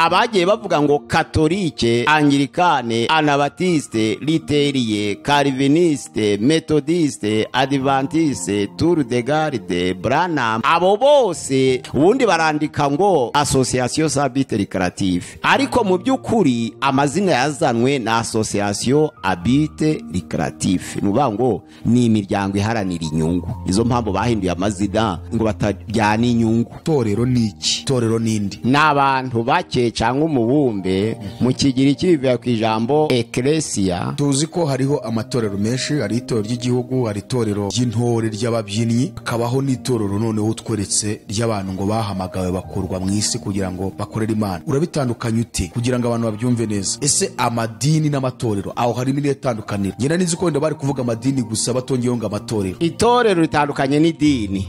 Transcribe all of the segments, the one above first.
abagiye bavuga ngo katolike angirikane anabatisite literiye karivinisite metodisite adivantisite turu de garide buranamu abo bose ubundi barandika ngo asosiyasiyo sabiteri karatife ariko mu by'ukuri amazina yazanwe na asosiyasiyo abite rikaratife ni ukuvuga ngo ni imiryango iharanira inyungu nizo mpamvu bahinduye amazina ngo batajyana inyungu itorero ni iki itorero ni indi ni abantu bake cyangwa umubumbe mu kigiriki bivuga ku ijambo ekeresiya tuzi ko hariho amatorero menshi hari itorero ry'igihugu hari itorero ry'intore ry'ababyinnyi hakabaho n'itorero noneho utweretse ry'abantu ngo bahamagawe bakurwa mu isi kugira ngo bakorere imana urabitandukanya ute kugira ngo abantu babyumve neza ese amadini n'amatorero aho harimo irihe tandukaniro ngenda nizi ko wenda bari kuvuga amadini gusa batongeyeho ngo amatorero itorero ritandukanye n'idini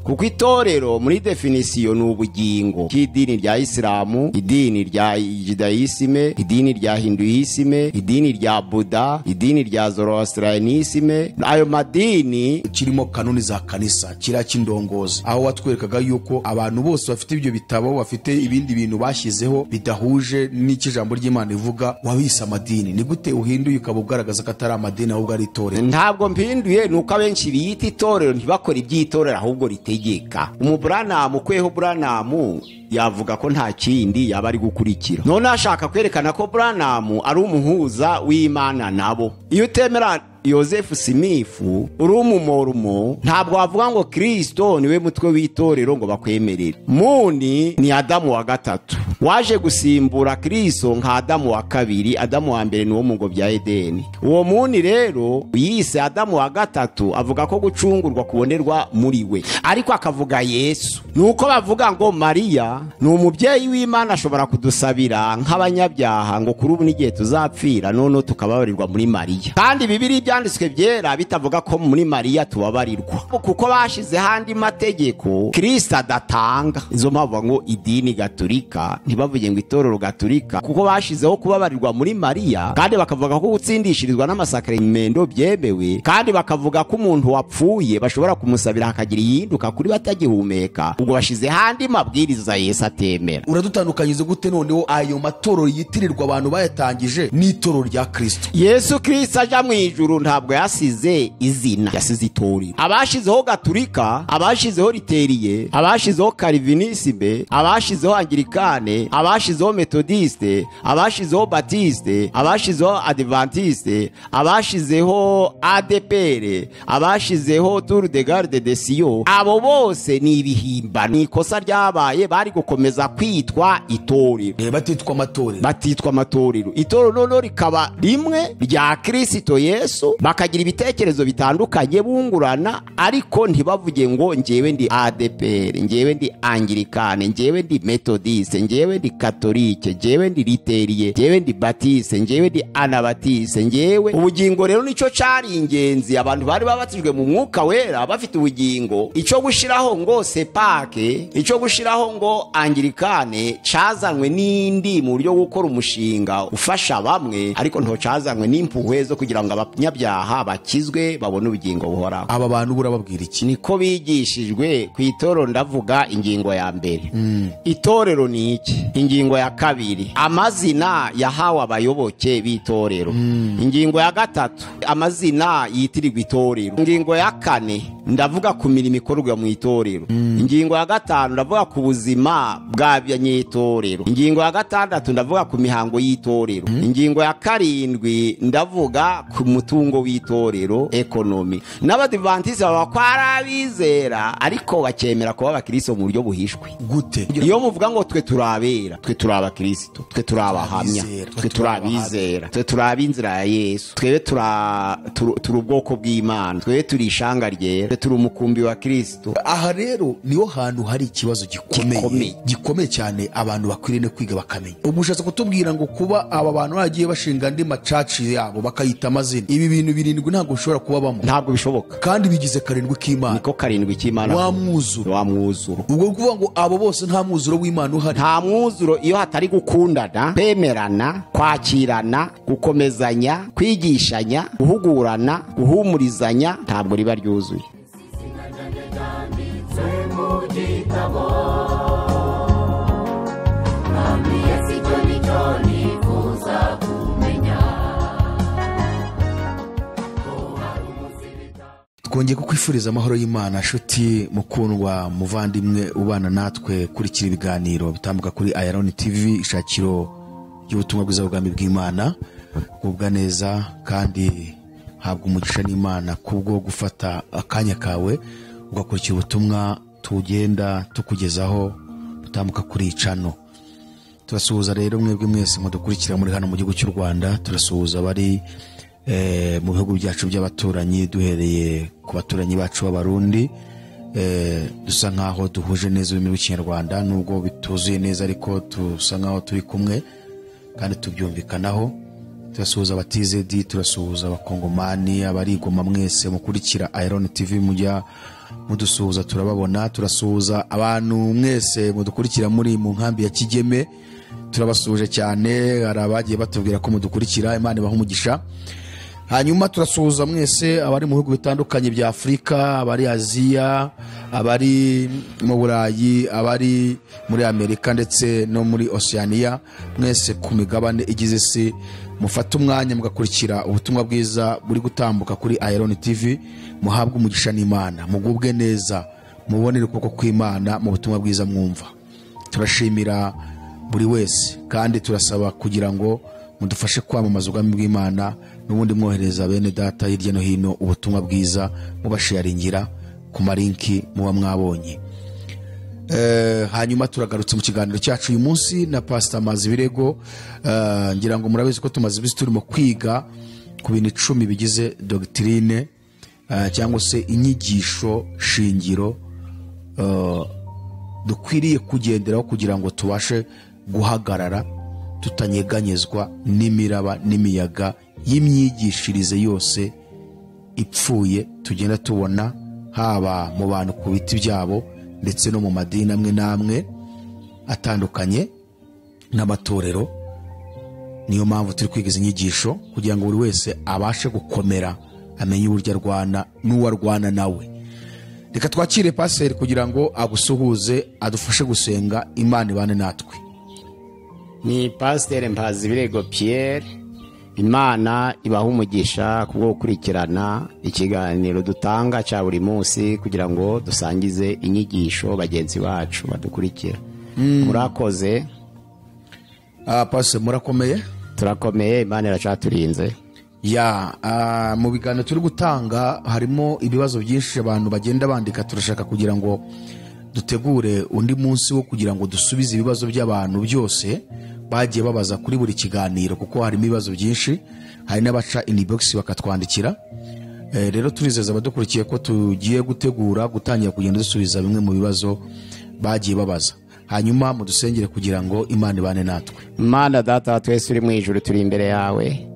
kuko itorero muri definisiyo ni ubugingo bw'idini rya isilamu idini rya judayisime idini rya hinduyisime idini rya buda idini rya zoroastranisime ayo madini kirimo kanuni za kanisa kiriya kindongozi aho watwerekaga yuko abantu bose bafite ibyo bitabo bafite ibindi bintu bashyizeho bidahuje n'icyo ijambo ry'imana rivuga wabise amadini ni gute uhinduye ukaba ugaragaza ko atari amadini ahubwo ari itorero ntabwo mpinduye ni uko abenshi biyita itorero ntibakore iby'itorero ahubwo ritegeka umuburanamu ukweho buranamu yavuga ko nta kindi yaba ari gukurikira noneho ashaka kwerekana ko buranamu ari umuhuza w'imana nabo iyo utemera yosefu simifu uri umumorumo ntabwo wavuga ngo kirisito niwe mutwe w'itorero ngo bakwemerere muni ni adamu wa gatatu waje gusimbura kirisito nka adamu wa kabiri adamu wa mbere ni wo mu ngo bya edeni uwo muni rero yise adamu wa gatatu avuga ko gucungurwa kubonerwa muri we ariko akavuga yesu ni uko bavuga ngo mariya ni umubyeyi w'imana ashobora kudusabira nk'abanyabyaha ngo kuri ubu n'igihe tuzapfira noneho tukababarirwa muri mariya kandi bibiri byanditswe byera bitavuga ko muri mariya tubabarirwa kuko bashizeho andi mategeko kirisita adatanga izo mpamvu bavuga ngo idini gaturika ntibavuge ngo itorero gaturika kuko bashizeho kubabarirwa muri mariya kandi bakavuga ko gutsindishirizwa n'amasakaremendo byemewe kandi bakavuga ko umuntu wapfuye bashobora kumusabira hakagira iyihinduka kuri we atagihumeka ubwo bashizeho andi mabwiriza yesu atemera uradutandukanyiriza gute noneho ayo matorero yitirirwa abantu bayatangije n'itorero rya kirisito yesu kirisita aja mu ijuru ntabwo yasize izina yasize itorero abashizeho gaturika abashizeho riteriye abashizeho karivinisime abashizeho angirikane abashizeho metodisite abashizeho batisite abashizeho adivantisite abashizeho adepere abashizeho turu de garde de siyo abo bose ni ibihimba ni ikosa ryabaye bari gukomeza kwitwa itorero Eh, batitwa amatorero batitwa amatorero itorero noneho rikaba rimwe rya kirisito yesu bakagira ibitekerezo bitandukanye bungurana ariko ntibavuge ngo njyewe ndi adepr njyewe ndi angirikane njyewe ndi metodiste njyewe ndi katolike njyewe ndi riteriye njyewe ndi batiste njyewe ndi anabatiste njyewe ubugingo rero nicyo cyari ingenzi abantu bari babatijwe mu mwuka wera bafite ubugingo icyo gushyiraho ngo sepake icyo gushyiraho ngo angirikane cyazanywe n'indi mu buryo bwo gukora umushinga ufasha bamwe ariko ntocyazanywe n'impuhwe zo kugira ngo abanyabyaha bakizwe babone ubugingo buhoraho aba bantu burababwira iki niko bigishijwe ku itorero ndavuga ingingo ya mbere itorero ni iki ingingo ya kabiri amazina yahawe abayoboke b'itorero ingingo ya gatatu amazina yitirirwa itorero ingingo ya kane ndavuga ku mirimo ikorwa mu itorero ingingo ya gatanu ndavuga ku buzima bw'abanyetorero ingingo ya gatandatu ndavuga ku mihango y'itorero ingingo ya karindwi ndavuga ku mutungo w'itorero ekonomi n'abadivantisiti baba ko ari abizera ariko bakemera kuba abakristo mu buryo buhishwe gute iyo muvuga ngo twe turi abera twe turi abakristo twe turi abahamya Abizera. twe turi abizera twe turi ab'inzira ya yesu twebe turi- turi turi ubwoko bw'imana twebe turi ishanga ryera twe turi umukumbi wa kristo aha rero niho hantu hari ikibazo Gikomeye. gikomeye gikomeye cyane abantu bakwiriye no kwiga bakamenya ubwo ushatse kutubwira ngo kuba aba bantu bagiye bashinga andi macaci yabo bakayita amazina ibi bintu birindwi ntabwo bishobora kubabamo ntabwo bishoboka kandi bigize karindwi k'imana niko karindwi cy'imana wa mwuzuro wa mwuzuro ubwo ni ukuvuga ngo abo bose nta mwuzuro w'imana uhari nta mwuzuro iyo hatari gukundana kwemerana kwakirana gukomezanya kwigishanya guhugurana guhumurizanya ntabwo riba ryuzuye Ami yesi twongeye kukwifuriza amahoro y'imana nshuti mukundwa muvandimwe ubana natwe kurikira ibiganiro bitambuka kuri ayaroni tv ishakiro ry'ubutumwa bwiza bwami bw'imana kugubwa neza kandi habwa umugisha n'imana kubwo gufata akanya kawe ugakurikira ubutumwa tugenda tukugezaho butambuka kuri icano turasuhuza rero mwebwe mwese mudukurikira muri hano mu gihugu cy'u rwanda turasuhuza abari eh, mu bihugu byacu by'abaturanyi duhereye ku baturanyi bacu b'abarundi eh, dusa nk'aho duhuje neza ururimi rw'ikinyarwanda nubwo bituzuye neza ariko dusa nk'aho turi kumwe kandi tubyumvikanaho turasuhuza abatizedi turasuhuza abakongomani abarigoma mwese mukurikira iron tv mujya mudusuhuza turababona turasuhuza abantu mwese mudukurikira muri mu nkambi ya kigeme turabasuhuje cyane hari abagiye batubwira ko mudukurikira imana ibaha umugisha hanyuma turasuhuza mwese abari mu bihugu bitandukanye bya afurika abari aziya abari mu burayi abari muri amerika ndetse no muri oceania mwese ku migabane igize isi mufate umwanya mugakurikira ubutumwa bwiza buri gutambuka kuri iron tv muhabwe umugisha n'imana mugubwe neza mubonere ukuboko kw'imana mu butumwa bwiza mwumva turashimira buri wese kandi turasaba kugira ngo mudufashe kwamamaza ubwami bw'imana n'ubundi mwohereza bene data hirya no hino ubutumwa bwiza mubasharingira ku marinki muba mwabonye Eh, hanyuma turagarutse mu kiganiro cyacu uyu munsi na pasita mazi birego Eh, ngira ngo murabizi ko tumaze iminsi turimo kwiga ku bintu icumi bigize dogitirine eh, cyangwa se inyigisho shingiro dukwiriye kugenderaho kugira ngo tubashe guhagarara tutanyeganyezwa n'imiraba n'imiyaga y'imyigishirize yose ipfuye tugenda tubona haba mu bantu ku biti byabo ndetse no mu madini amwe n'amwe atandukanye n'amatorero niyo mpamvu turi kwiga izi nyigisho kugira ngo buri wese abashe gukomera amenye uburyo arwana n'uwo arwana nawe reka twakire paseri kugira ngo agusuhuze adufashe gusenga imana ibane natwe ni pasiteri mpazi birego piyeri imana ibaha umugisha kubwo gukurikirana ikiganiro dutanga cya buri munsi kugira ngo dusangize inyigisho bagenzi bacu badukurikira murakoze Ah, paseri murakomeye turakomeye imana iracaturinze ya ah, mu biganiro turi gutanga harimo ibibazo byinshi abantu bagenda bandika turashaka kugira ngo dutegure undi munsi wo kugira ngo dusubize ibibazo by'abantu byose bagiye babaza kuri buri kiganiro kuko harimo ibibazo byinshi hari n'abaca inibogisi bakatwandikira Eh, rero turizeza abadukurikiye ko tugiye gutegura gutangira kugenda dusubiza bimwe mu bibazo bagiye babaza hanyuma mudusengere kugira ngo imana ibane natwe imana data wa twese uri mu ijuru turi imbere yawe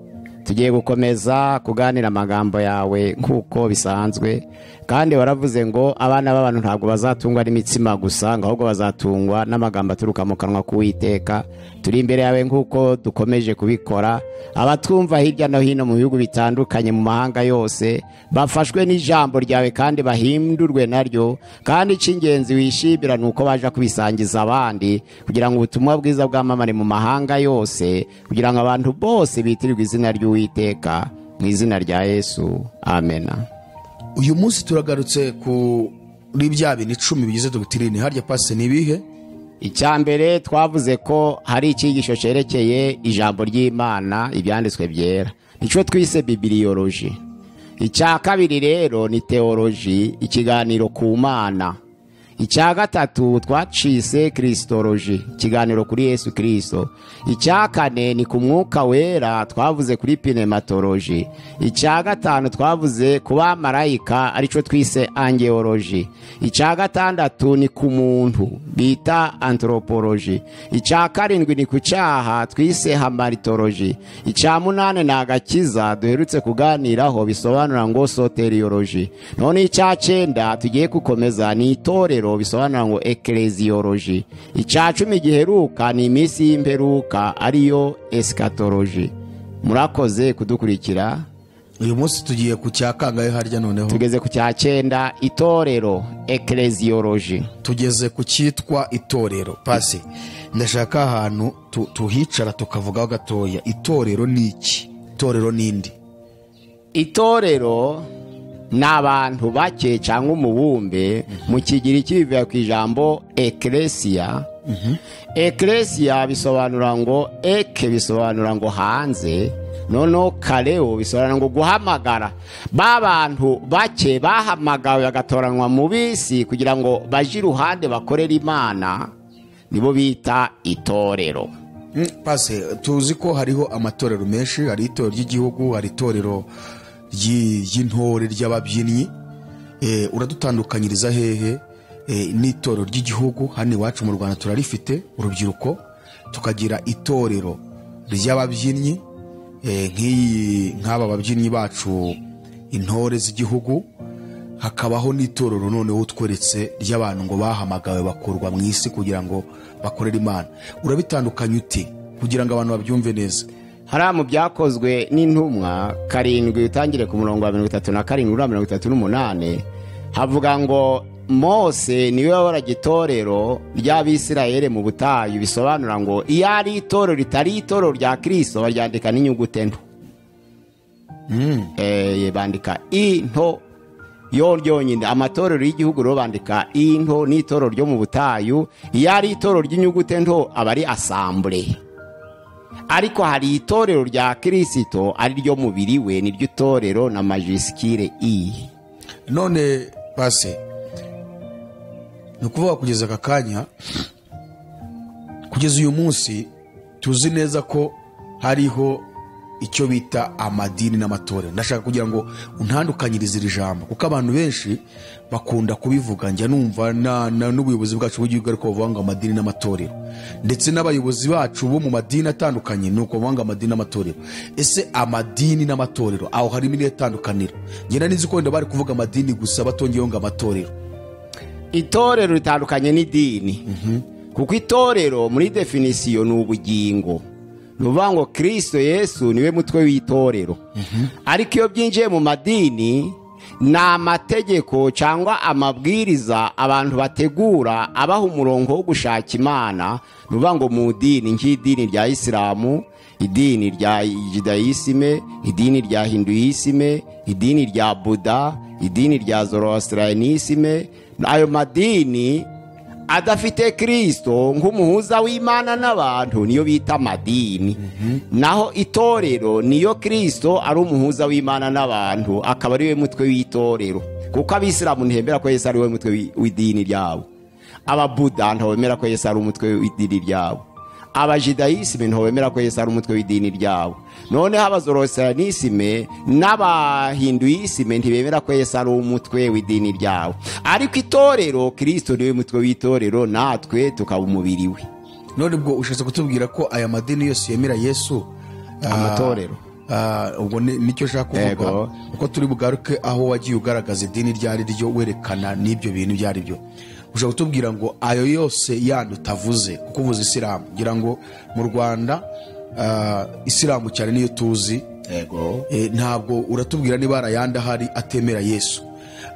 tugiye gukomeza kuganira amagambo yawe nk'uko bisanzwe kandi waravuze ngo abana b'abantu ntabwo bazatungwa n'imitsima gusa ngo ahubwo bazatungwa n'amagambo aturuka mu kanwa k'uwiteka turi imbere yawe nk'uko dukomeje kubikora abatwumva hirya no hino mu bihugu bitandukanye mu mahanga yose bafashwe n'ijambo ryawe kandi bahindurwe naryo kandi icy'ingenzi wishimira ni uko baje kubisangiza abandi kugira ngo ubutumwa bwiza bwamamare mu mahanga yose kugira ngo abantu bose bitirirwe izina ry'uwiteka mu izina rya yesu amena uyu munsi turagarutse kuri bya bintu icumi bigize dogitirine harya pasi ni ibihe icya mbere twavuze ko hari icyigisho cyerekeye ijambo ry'imana ibyanditswe byera nicyo twise bibiriyoroji icya kabiri rero ni teoloji ikiganiro ku mana icya gatatu twacise kirisitoroji ikiganiro kuri yesu kirisito icya kane ni ku mwuka wera twavuze kuri pinematoroji icya gatanu twavuze ku bamarayika aricyo twise angeoloji icya gatandatu ni ku muntu bita antoroporoji icya karindwi ni ku cyaha twise hamaritoroji icya munani ni agakiza duherutse kuganiraho bisobanura ngo soteriyoroji none icya cyenda tugiye gukomeza ni itorero bisobanura ngo ekereziyoroji icya cumi giheruka ni iminsi y'imperuka ariyo esikatoroji murakoze kudukurikira uyu munsi tugiye ku cyakangahe harya noneho tugeze ku cya cyenda itorero ekereziyoroji tugeze ku cyitwa itorero pasi ndashaka ahantu tu- tuhicara tukavugaho gatoya itorero ni iki itorero ni indi itorero ni abantu bake cyangwa umubumbe mu kigiriki bivuye ku ijambo ekeresiya ekeresiya bisobanura ngo eke bisobanura ngo hanze noneho kareo bisobanura ngo guhamagara ba bantu bake bahamagawe bagatoranywa mu bisi kugira ngo bajye iruhande bakorere imana nibo bita itorero pase tuzi ko hariho amatorero menshi hari itorero ry'igihugu hari itorero ry'i- ry'intore ry'ababyinnyi Eh, uradutandukanyiriza hehe Eh, n'itorero ry'igihugu hano iwacu mu rwanda turarifite urubyiruko tukagira itorero ry'ababyinnyi Eh, nk'iyi nk'aba babyinnyi bacu intore z'igihugu hakabaho n'itorero noneho utweretse ry'abantu ngo bahamagawe bakurwa mu isi kugira ngo bakorere imana urabitandukanya ute kugira ngo abantu babyumve neza hariya mu byakozwe n'intumwa karindwi utangire ku murongo wa mirongo itatu na karindwi uriya mirongo itatu n'umunani havuga ngo mose niwe wayoboraga itorero ry'abisirayeli mu butayu bisobanura ngo iyo ari itorero ritari itorero rya kirisito baryandika n'inyuguti nto Eh, bandika into yo ryonyine amatorero y'igihugu rero bandika into n'itorero ryo mu butayu iyo ari itorero ry'inyuguti nto aba ari asambure ariko hari itorero rya kirisito ari ryo mubiri we niryo itorero na majisikire i none pase ni ukuvuga kugeza aka kanya kugeza uyu munsi tuzi neza ko hariho icyo bita amadini n'amatorero ndashaka kugira ngo untandukanyirize iri jambo kuko abantu benshi bakunda kubivuga njya numva na- na- n'ubuyobozi bwacu bw'igihugu ariko bavuga ngo amadini n'amatorero ndetse n'abayobozi bacu bo mu madini atandukanye ni uko bavuga ngo amadini n'amatorero ese amadini n'amatorero aho harimo irihe tandukaniro ngenda n'izi ko wenda bari kuvuga amadini gusa batongeyeho ngo amatorero itorero ritandukanye n'idini kuko itorero muri definisiyo ni ubugingo ni ukuvuga ngo kirisito yesu niwe mutwe w'itorero ariko iyo byinjiye mu madini ni amategeko cyangwa amabwiriza abantu bategura abaha umurongo wo gushaka imana ni ukuvuga ngo mu idini nk'idini rya isilamu idini rya judayisime idini rya hinduyisime idini rya buda idini rya zoroasitirayinisime ayo madini adafite kirisito nk'umuhuza w'imana n'abantu niyo bita amadini naho itorero niyo kirisito ari umuhuza w'imana n'abantu akaba ariwe mutwe w'itorero kuko abisilamu ntibemera ko yesu ariwe mutwe w'i- w'idini ryabo ababuda ntibemera ko yesu ari umutwe w'idini ryabo abajidayisime ntibemera ko yesu ari umutwe w'idini ryabo noneho abazorosiranisime n'abahinduyisime ntibemera ko yesu ari umutwe w'idini ryabo ariko itorero kirisito niwe mutwe w'itorero natwe tukaba umubiri we none ubwo ushatse kutubwira ko aya madini yose yemera yesu ah, Amatorero. ah, ubwo ni- nicyo ushaka kuvuga Yego. uko turi bugaruke aho wagiye ugaragaza idini iryo ari ryo werekana n'ibyo bintu ibyo ari byo ushobora kutubwira ngo ayo yose yandi utavuze kuko uvuze isilamu ngira ngo mu rwanda ah, isilamu cyane niyo tuzi yego Eh, ntabwo uratubwira niba hari ayandi ahari atemera yesu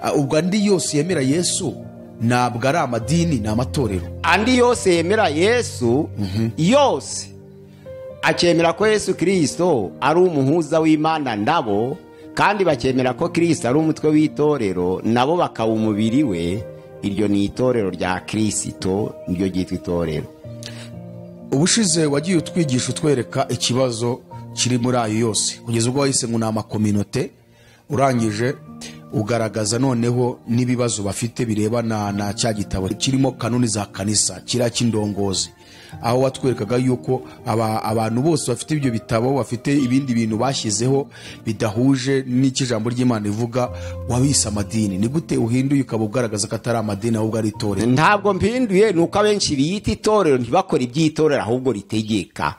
Ah, ubwo andi yose yemera yesu ntabwo ari amadini ni amatorero andi yose yemera yesu yose akemera ko yesu kirisito ari umuhuza w'imana nabo kandi bakemera ko kirisito ari umutwe w'itorero nabo bakaba umubiri we iryo ni itorero rya kirisito niryo ryitwa itorero ubushize wagiye utwigisha utwereka ikibazo kiri muri ayo yose kugeza ubwo wahise ngo ni amakominote urangije ugaragaza noneho n'ibibazo bafite birebana na cya gitabo kirimo kanuni za kanisa kiriya cy'indongozi aho watwerekaga yuko aba, abantu bose bafite ibyo bitabo bafite ibindi bintu bashyizeho bidahuje n'icyo ijambo ry'imana rivuga wabise amadini ni gute uhinduye ukaba ugaragaza ko atari amadini ahubwo ari itorero ntabwo mpinduye ni uko abenshi biyita itorero ntibakora iby'itorero ahubwo ritegeka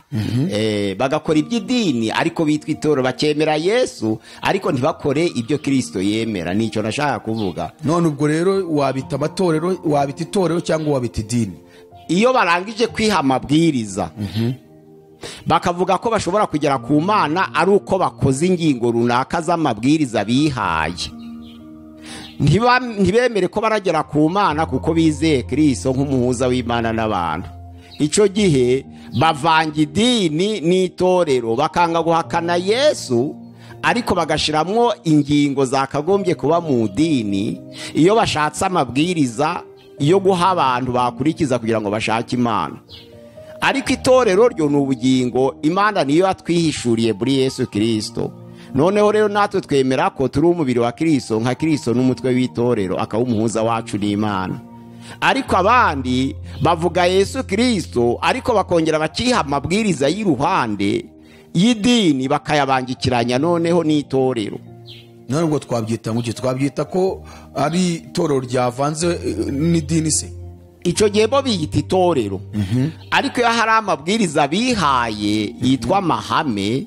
Eh, bagakora iby'idini ariko bitwa itorero bakemera yesu ariko ntibakore ibyo kirisito yemera nicyo nashaka kuvuga none ubwo rero wabita amatorero wabita itorero cyangwa wabita idini iyo barangije kwiha amabwiriza bakavuga ko bashobora kugera ku mana ari uko bakoze ingingo runaka z'amabwiriza bihaye Ntiba- ntibemere ko baragera ku mana kuko bizeye kirisito nk'umuhuza w'imana n'abantu icyo gihe bavanga idini n'itorero bakanga guhakana yesu ariko bagashiramo ingingo zakagombye kuba mu idini iyo bashatse amabwiriza yo guha abantu bakurikiza kugira ngo bashake imana ariko itorero ryo ni ubugingo imana niyo yatwihishuriye muri yesu kirisito noneho rero natwe twemera ko turi umubiri wa kirisito nka kirisito n'umutwe w'itorero akaba umuhuza wacu n'imana ariko abandi bavuga yesu kirisito ariko bakongera bakiha amabwiriza y'iruhande y'idini bakayabangikiranya noneho n'itorero none ubwo twabyita ngo iki twabyita ko ari itorero ryavanze eh, n'idini se icyo gihe bo biyita itorero ariko iyo hari amabwiriza bihaye yitwa amahame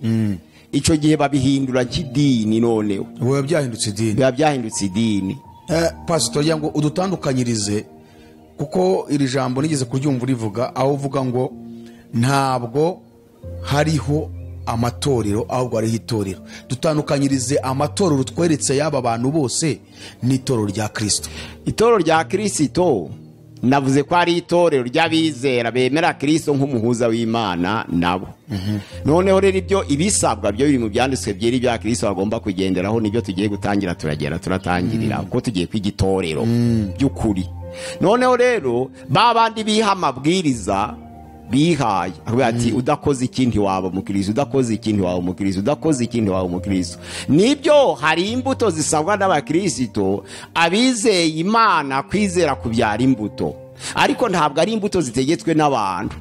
icyo gihe babihindura nk'idini noneho biba byahindutse idini biba byahindutse idini Eh, pasitori yagira ngo udutandukanyirize kuko iri jambo nigeze kuryumva urivuga aho uvuga ngo ntabwo hariho amatorero ahubwo hariho itorero dutandukanyirize amatorero tweretse y'aba bantu bose n'itorero rya kirisito itorero rya kirisito navuze ko ari itorero ry'abizera bemera kirisito nk'umuhuza w'imana nabo noneho rero ibyo ibisabwa byo biri mu byanditswe byera ibya kirisito bagomba kugenderaho nibyo tugiye gutangira turagenda turatangirira kuko tugiye kwiga itorero by'ukuri noneho rero ba bandi biha amabwiriza bihaye avuga ati udakoze iki ntiwaba umukirisitu udakoze iki ntiwaba umukirisitu udakoze iki ntiwaba umukirisitu nibyo hari imbuto zisabwa n'abakirisitu abizeye imana kwizera kubyara imbuto ariko ntabwo ari imbuto zitegetswe n'abantu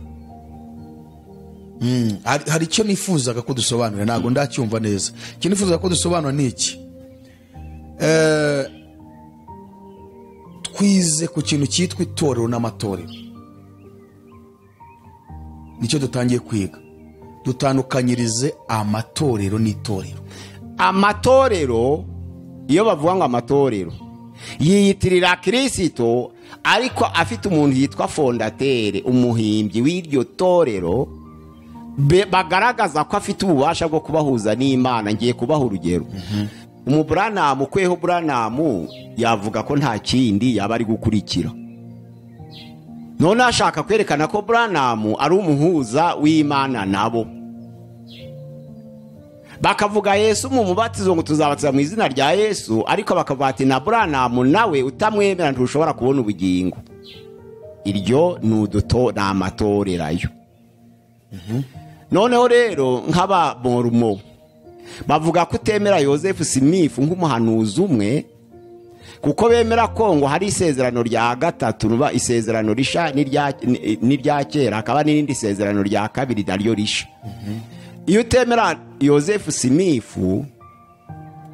hari hari icyo nifuzaga ko dusobanura ntabwo ndacyumva neza icyo nifuzaga ko dusobanura ni iki Eh, twize ku kintu cyitwa itorero n'amatorero nicyo dutangiye kwiga dutandukanyirize amatorero n'itorero amatorero iyo bavuga ngo amatorero yiyitirira kirisito ariko afite umuntu yitwa fondatere umuhimbyi w'iryo torero be- bagaragaza ko afite ububasha bwo kubahuza n'imana ngiye kubaha urugero umuburanamu kweho buranamu yavuga ko nta kindi yaba ari gukurikira noneho ashaka kwerekana ko buranamu ari umuhuza w'imana nabo bakavuga yesu mu mubatizo ngo tuzabatiza mu izina rya yesu ariko bakavuga ati na buranamu nawe utamwemera ntushobora kubona ubugingo iryo ni uduto ni amatorerayo noneho rero nk'abamorumo bavuga ko utemera yosefu simifu nk'umuhanuzi umwe kuko bemera ko ngo hari isezerano rya gatatu ruba isezerano risha n'irya- ni- n'irya kera hakaba n'irindi sezerano rya kabiri naryo risha iyo utemera yosefu simifu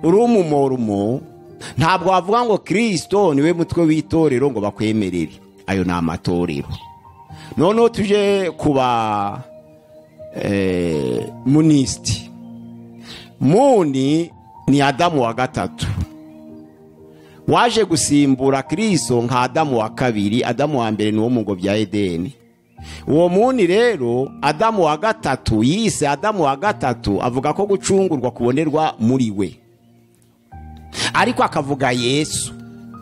uri umumorumo ntabwo wavuga ngo kirisito niwe mutwe w'itorero ngo bakwemerere ayo ni amatorero noneho tuje kuba eh, munisiti muni ni adamu wa gatatu waje gusimbura kirisito nka adamu wa kabiri adamu wa mbere ni wo mu ngo bya edeni uwo muni rero adamu wa gatatu yise adamu wa gatatu avuga ko gucungurwa kubonerwa muri we ariko akavuga yesu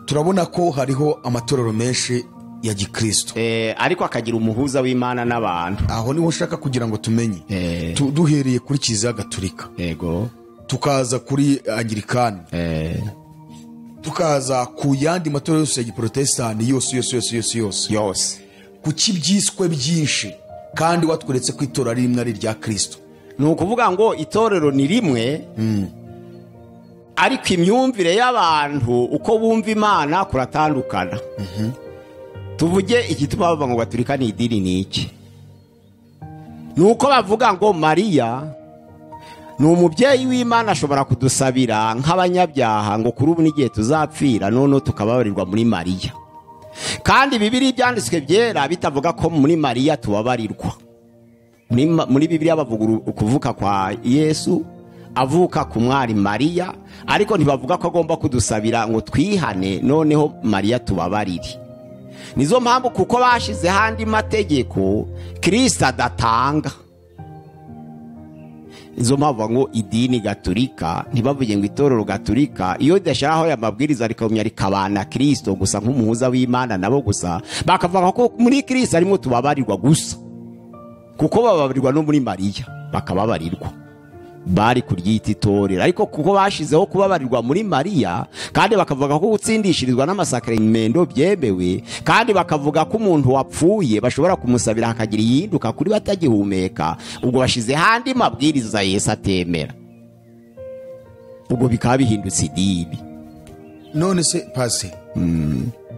turabona ko hariho amatorero menshi ya gikristo Eh, ariko akagira umuhuza w'imana n'abantu aho niho ushaka kugira ngo tumenye Eh. Tu- duhereye kuri kiliziya gatulika yego tukaza kuri angirikani tukaza ku yandi matora yose ya giporotesitanti yose yose yose yose yose yose ku cy'ibyiswe byinshi kandi watweretse ko itora ari rimwe ari irya kirisito ni ukuvuga ngo itorero ni rimwe ariko imyumvire y'abantu uko bumva imana kuratandukana tuvuge igituma bavuga ngo gaturika ni idini ni iki ni uko bavuga ngo mariya ni umubyeyi w'imana ashobora kudusabira nk'abanyabyaha ngo kuri ubu n'igihe tuzapfira noneho tukababarirwa muri mariya kandi bibiri ibyanditswe byera bitavuga ko muri mariya tubabarirwa muri Ma- muri bibiliya bavuga uru- ukuvuka kwa yesu avuka ku mwari mariya ariko ntibavuga ko agomba kudusabira ngo twihane noneho mariya tubabarire nizo mpamvu kuko bashyizeho andi mategeko kirisita adatanga izo mpamvu bavuga ngo idini gaturika ntibavuge ngo itorero gaturika iyo ridashyiraho aya mabwiriza rikabumya rikabana kirisito gusa nk'umuhuza w'imana nabo gusa bakavuga ko muri kirisito arimo tubabarirwa gusa kuko bababarirwa no muri mariya bakababarirwa bari kuryita itorero ariko kuko bashizeho kubabarirwa muri mariya kandi bakavuga ko gutsindishirizwa n'amasakaremendo byemewe kandi bakavuga ko umuntu wapfuye bashobora kumusabira hakagira iyihinduka kuri we atagihumeka ubwo bashyizeho andi mabwiriza yesu atemera ubwo bikaba bihindutse idini none se pase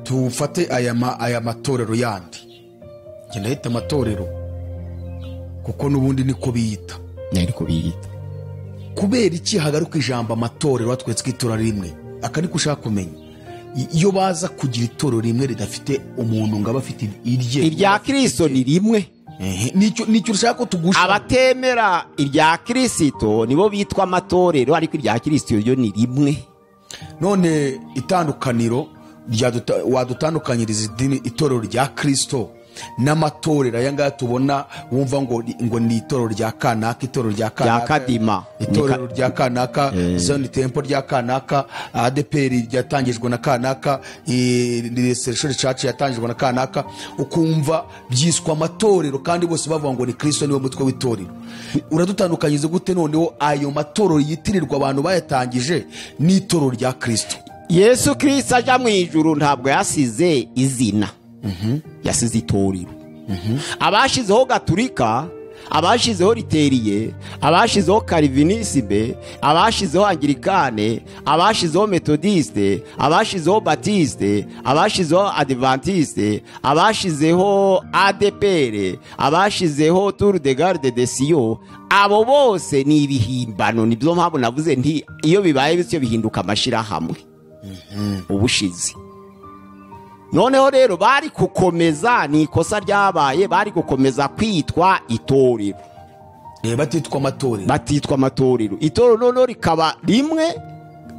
tufate aya ma- aya matorero yandi njye ndahita amatorero kuko n'ubundi niko biyita ariko biyita kubera iki hagaruka ijambo amatorero batweretse ko itora rimwe aka niko ushaka kumenya I- iyo baza kugira itorero rimwe ridafite umuntu ngo abe afite irye irya kirisito ni rimwe Ehe, nicyo nicyo ushaka ko tugusha abatemera irya kirisito nibo bitwa amatorero ariko irya kirisito ryo ni rimwe none itandukaniro ryaduta- wadutandukanyiriza idini itorero rya kristo n'amatorero aya ngaya tubona wumva ngo ni- ngo ni itorero rya kanaka itorero rya kanaka Kadima. itorero rya kanaka zoni tempo rya kanaka adeperi ryatangijwe na kanaka reserishoni caci yatangijwe na kanaka ukumva byiswa amatorero kandi bose bavuga ngo ni kristo niwe mutwe w'itorero uradutandukanyiriza gute noneho ayo matorero yitirirwa abantu bayatangije n'itorero rya kristo yesu kirisito ajya mu ijuru ntabwo yasize izina yasize itorero abashyizeho gaturika abashyizeho riteriye abashyizeho karivinisime abashyizeho angirikane abashyizeho metodisite abashyizeho batisite abashyizeho adivantisite abashyizeho adepere abashyizeho turu de garde de siyo abo bose ni ibihimbano nibyo mpamvu navuze nti iyo bibaye bityo bihinduka amashyirahamwe ubushizi noneho rero bari gukomeza ni ikosa ryabaye bari gukomeza kwitwa itorero Eh, batitwa amatorero batitwa amatorero itorero noneho rikaba rimwe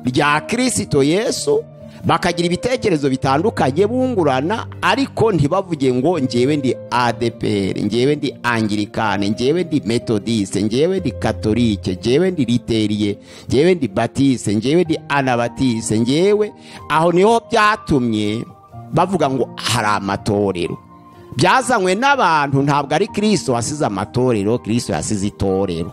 rya kirisito yesu bakagira ibitekerezo bitandukanye bungurana ariko ntibavuge ngo ngewe ndi adepr ngewe ndi angirikane ngewe ndi metodiste ngewe ndi katolike ngewe ndi riteriye ngewe ndi batiste ngewe ndi anabatiste ngewe aho niho byatumye bavuga ngo hari amatorero byazanywe n'abantu ntabwo ari kirisito wasize amatorero kirisito yasize itorero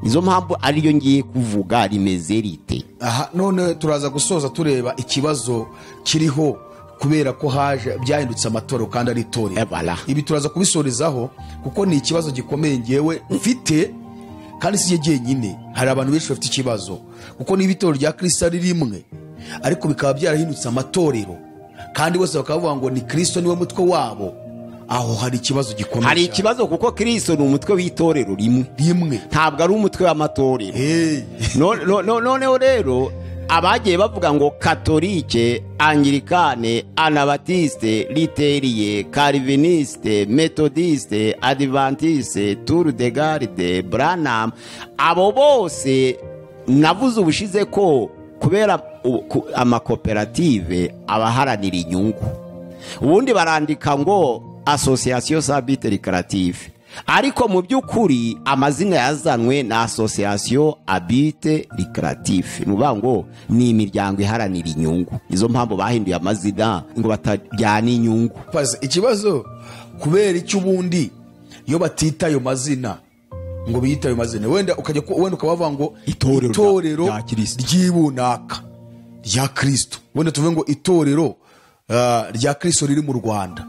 izo mpamvu ariyo ngiye kuvuga rimeze rite aha none turaza gusoza tureba ikibazo kiriho kubera ko haje byahindutse amatorero kandi ari itorero Ebala. ibi turaza kubisorezaho kuko ni ikibazo gikomeye ngewe mfite kandi si jye jyenyine hari abantu benshi bafite ikibazo kuko niba itorero rya kirisita ari rimwe ariko bikaba byarahindutse amatorero kandi bose bakaba bavuga ngo ni kirisito niwe mutwe wabo aho hari ikibazo gikomeye hari cyane. ikibazo kuko kristo ni umutwe w'itorero rimwe rimwe ntabwo ari umutwe w'amatorero Hey. No- no- no- noneho rero abagiye bavuga ngo katolike angirikane anabatiste riteriye kariviniste metodiste adivantiste turu de garde buranamu abo bose navuze ubushize ko kubera u- ku- amakoperative abaharanira inyungu ubundi barandika ngo asosiyasiyo sabite rekarative ariko mu by'ukuri amazina yazanwe na asosiyasiyo abite rekarative ni ukuvuga ngo ni imiryango iharanira inyungu nizo mpamvu bahinduye amazina ngo batajyana inyungu Pazi, ikibazo kubera icyo ubundi iyo batita ayo mazina ngo biyita ayo mazina wenda ukajya ku- wenda ukaba bavuga ngo Itorero rya- itorero rya Kristo." ry'ibunaka rya kirisito wenda tuvuge ngo itorero ah, rya kirisito riri mu rwanda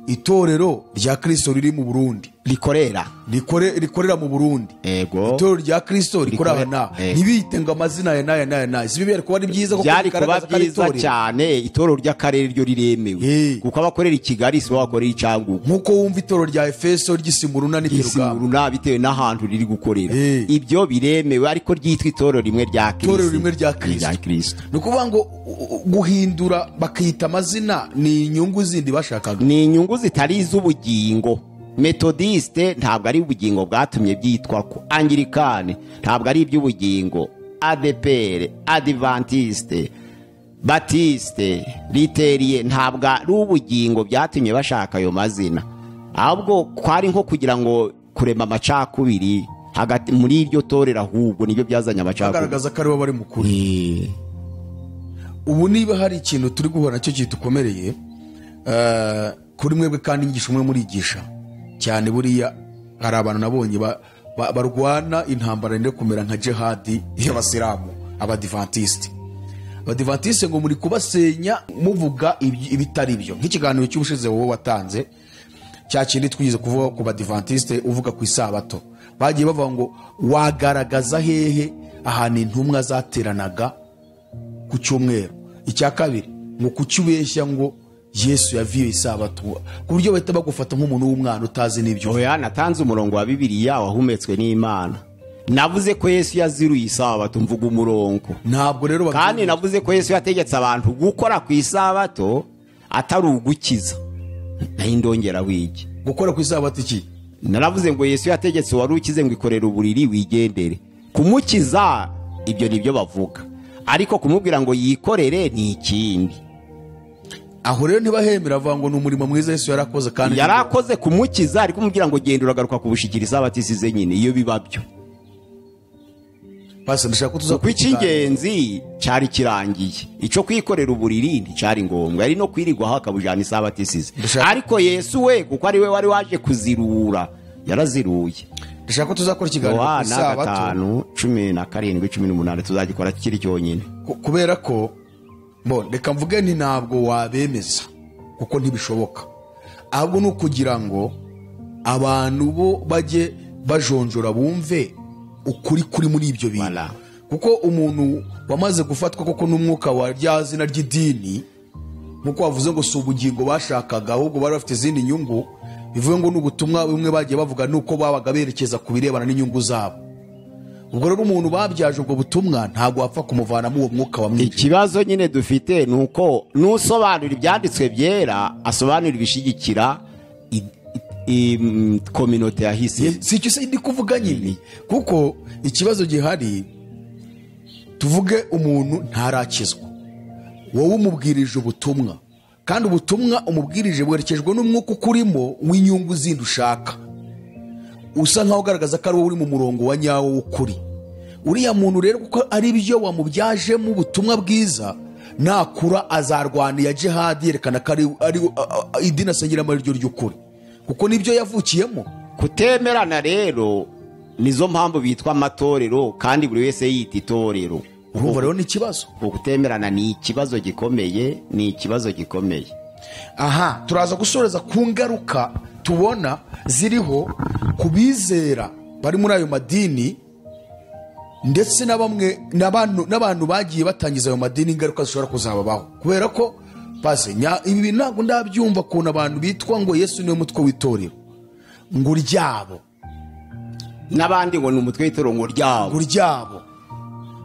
itorero rya kirisito riri mu burundi rikorera rikore- rikorera mu burundi yego itorero rya kirisito rikorera aha Rikore- n'aha eh. ntibiyite ngo amazina aya n'aya n'aya n'aya si bibera kuba ari byiza kuko byari kuba bigaragaza ko ari byiza itorero. cyane itorero ry'akarere ryo Eh. riremewe kuko abakorera i kigali si bo bakorera i cyangugu nk'uko wumva itorero rya efeso ry'isimuruna n'itirugamba isimuruna bitewe n'ahantu riri gukorera Eh. ibyo biremewe ariko ryitwa itorero rimwe rya Itorero rimwe rya Kristo. kirisito ni ukuvuga ngo u- u- guhindura bakita amazina ni inyungu zindi bashakaga ni inyungu zitari iz'ubugingo metodiste ntabwo ari ubugingo bwatumye byitwa ko angirikane ntabwo ari iby'ubugingo adepere adivantiste batiste riteriye ntabwo ari ubugingo byatumye bashaka ayo mazina ahubwo kwari nko kugira ngo kurema amacakubiri hagati muri iryo torero ahubwo nibyo byazanye amacakubiri bagaragaza ko aribo bari mukuru Eh, ubu niba hari ikintu turi guhura nacyo kidukomereye eh, kuri mwebwe kandi inyigisho umwe murigisha cyane buriya hari abantu nabonye ba- ba- barwana intambara yenda kumera nka jihadi y'abasilamu abadivantisite abadivantisite ngo muri kubasenya muvuga iby- ibitari byo nk'ikiganiro cy'ubushize wowe watanze cya kindi twigeze kuvuga ku badivantisite uvuga ku isabato bagiye bavuga ngo wagaragaza hehe ahantu intumwa zateranaga ku cyumweru icya kabiri ngo kuki ubeshya ngo yesu yaviye isabato ku buryo bahita bagufata nk'umuntu w'umwana utazi n'ibyo uzi. oya natanze umurongo wa bibiliya wahumetswe n'imana navuze ko yesu yaziruye isabato mvuga umurongo ntabwo rero babyumva. kandi navuze ko yesu yategetse abantu gukora ku isabato atari ugukiza nayo ndongera wigi gukora ku isabato iki naravuze ngo yesu yategetse wari ukize ngo ikorere uburiri wigendere kumukiza ibyo ni byo bavuga ariko kumubwira ngo yikorere ni ikindi aho rero ntibahemera bavuga ngo ni umurimo mwiza yesu yarakoze kandi yari akoze kumukiza ari kumubwira ngo genda uragaruka kubushikira isabato isize nyine iyo biba byo Pastor, ndashaka ko tuza kuko icy'ingenzi cyari kirangiye icyo kwikorera uburiri nticyari ngombwa ari no kwirirwaho akabujyana isabato isize Dushaka- ariko yesu we kuko ari we wari waje kuzirura yaraziruye ndashaka ko tuzakora ikiganiro ku yohana isabato gatanu cumi na karindwi cumi n'umunani tuzagikora kiri cyonyine ku- kubera ko mbona reka mvuge ni ntabwo wabemeza kuko ntibishoboka ahubwo ni ukugira ngo abantu bo bajye bajonjora bumve ukuri kuri muri ibyo bintu Voilà. kuko umuntu wamaze gufatwa koko n'umwuka wa rya zina ry'idini nk'uko wavuze ngo si ubugingo bashakaga ahubwo bari bafite izindi nyungu bivuze ngo ni ubutumwa bumwe bagiye bavuga ni uko babaga berekeza ku birebana n'inyungu zabo ubwo rero umuntu babyaje ubwo butumwa ntabwo wapfa kumuvanamo uwo mwuka wamwica ikibazo nyine dufite ni uko n'usobanura ibyanditswe byera asobanura ibishigikira i- i- im- kominote yahise si icyo se ndi kuvuga nyine kuko ikibazo gihari tuvuge umuntu ntarakizwa wowe umubwirije ubutumwa kandi ubutumwa umubwirije bwerekejwe n'umwuka ukurimo w'inyungu zindi ushaka usa nkaho ugaragaza ko ari wowe uri mu murongo wa nyawo w'ukuri uriya muntu rero kuko ari byo wamubyajemo ubutumwa bwiza nakura azarwana iya jihadi yerekana ko ari- ari a- a- idini asengera ari ryo ry'ukuri kuko nibyo yavukiyemo kutemerana rero nizo mpamvu bitwa amatorero kandi buri wese yita itorero urumva rero ni ikibazo ukutemerana ni ikibazo gikomeye ni ikibazo gikomeye aha turaza gusoreza ku ngaruka tubona ziriho ku bizera bari muri ayo madini ndetse na bamwe n'abantu n'abantu bagiye batangiza ayo madini ingaruka zishobora kuzababaho kubera ko pasi nya- ibi bintu ntabwo ndabyumva ukuntu abantu bitwa ngo yesu niwe mutwe w'itorero ngo uryabo n'abandi ngo ni umutwe w'itorero ngo ryabo ngo uryabo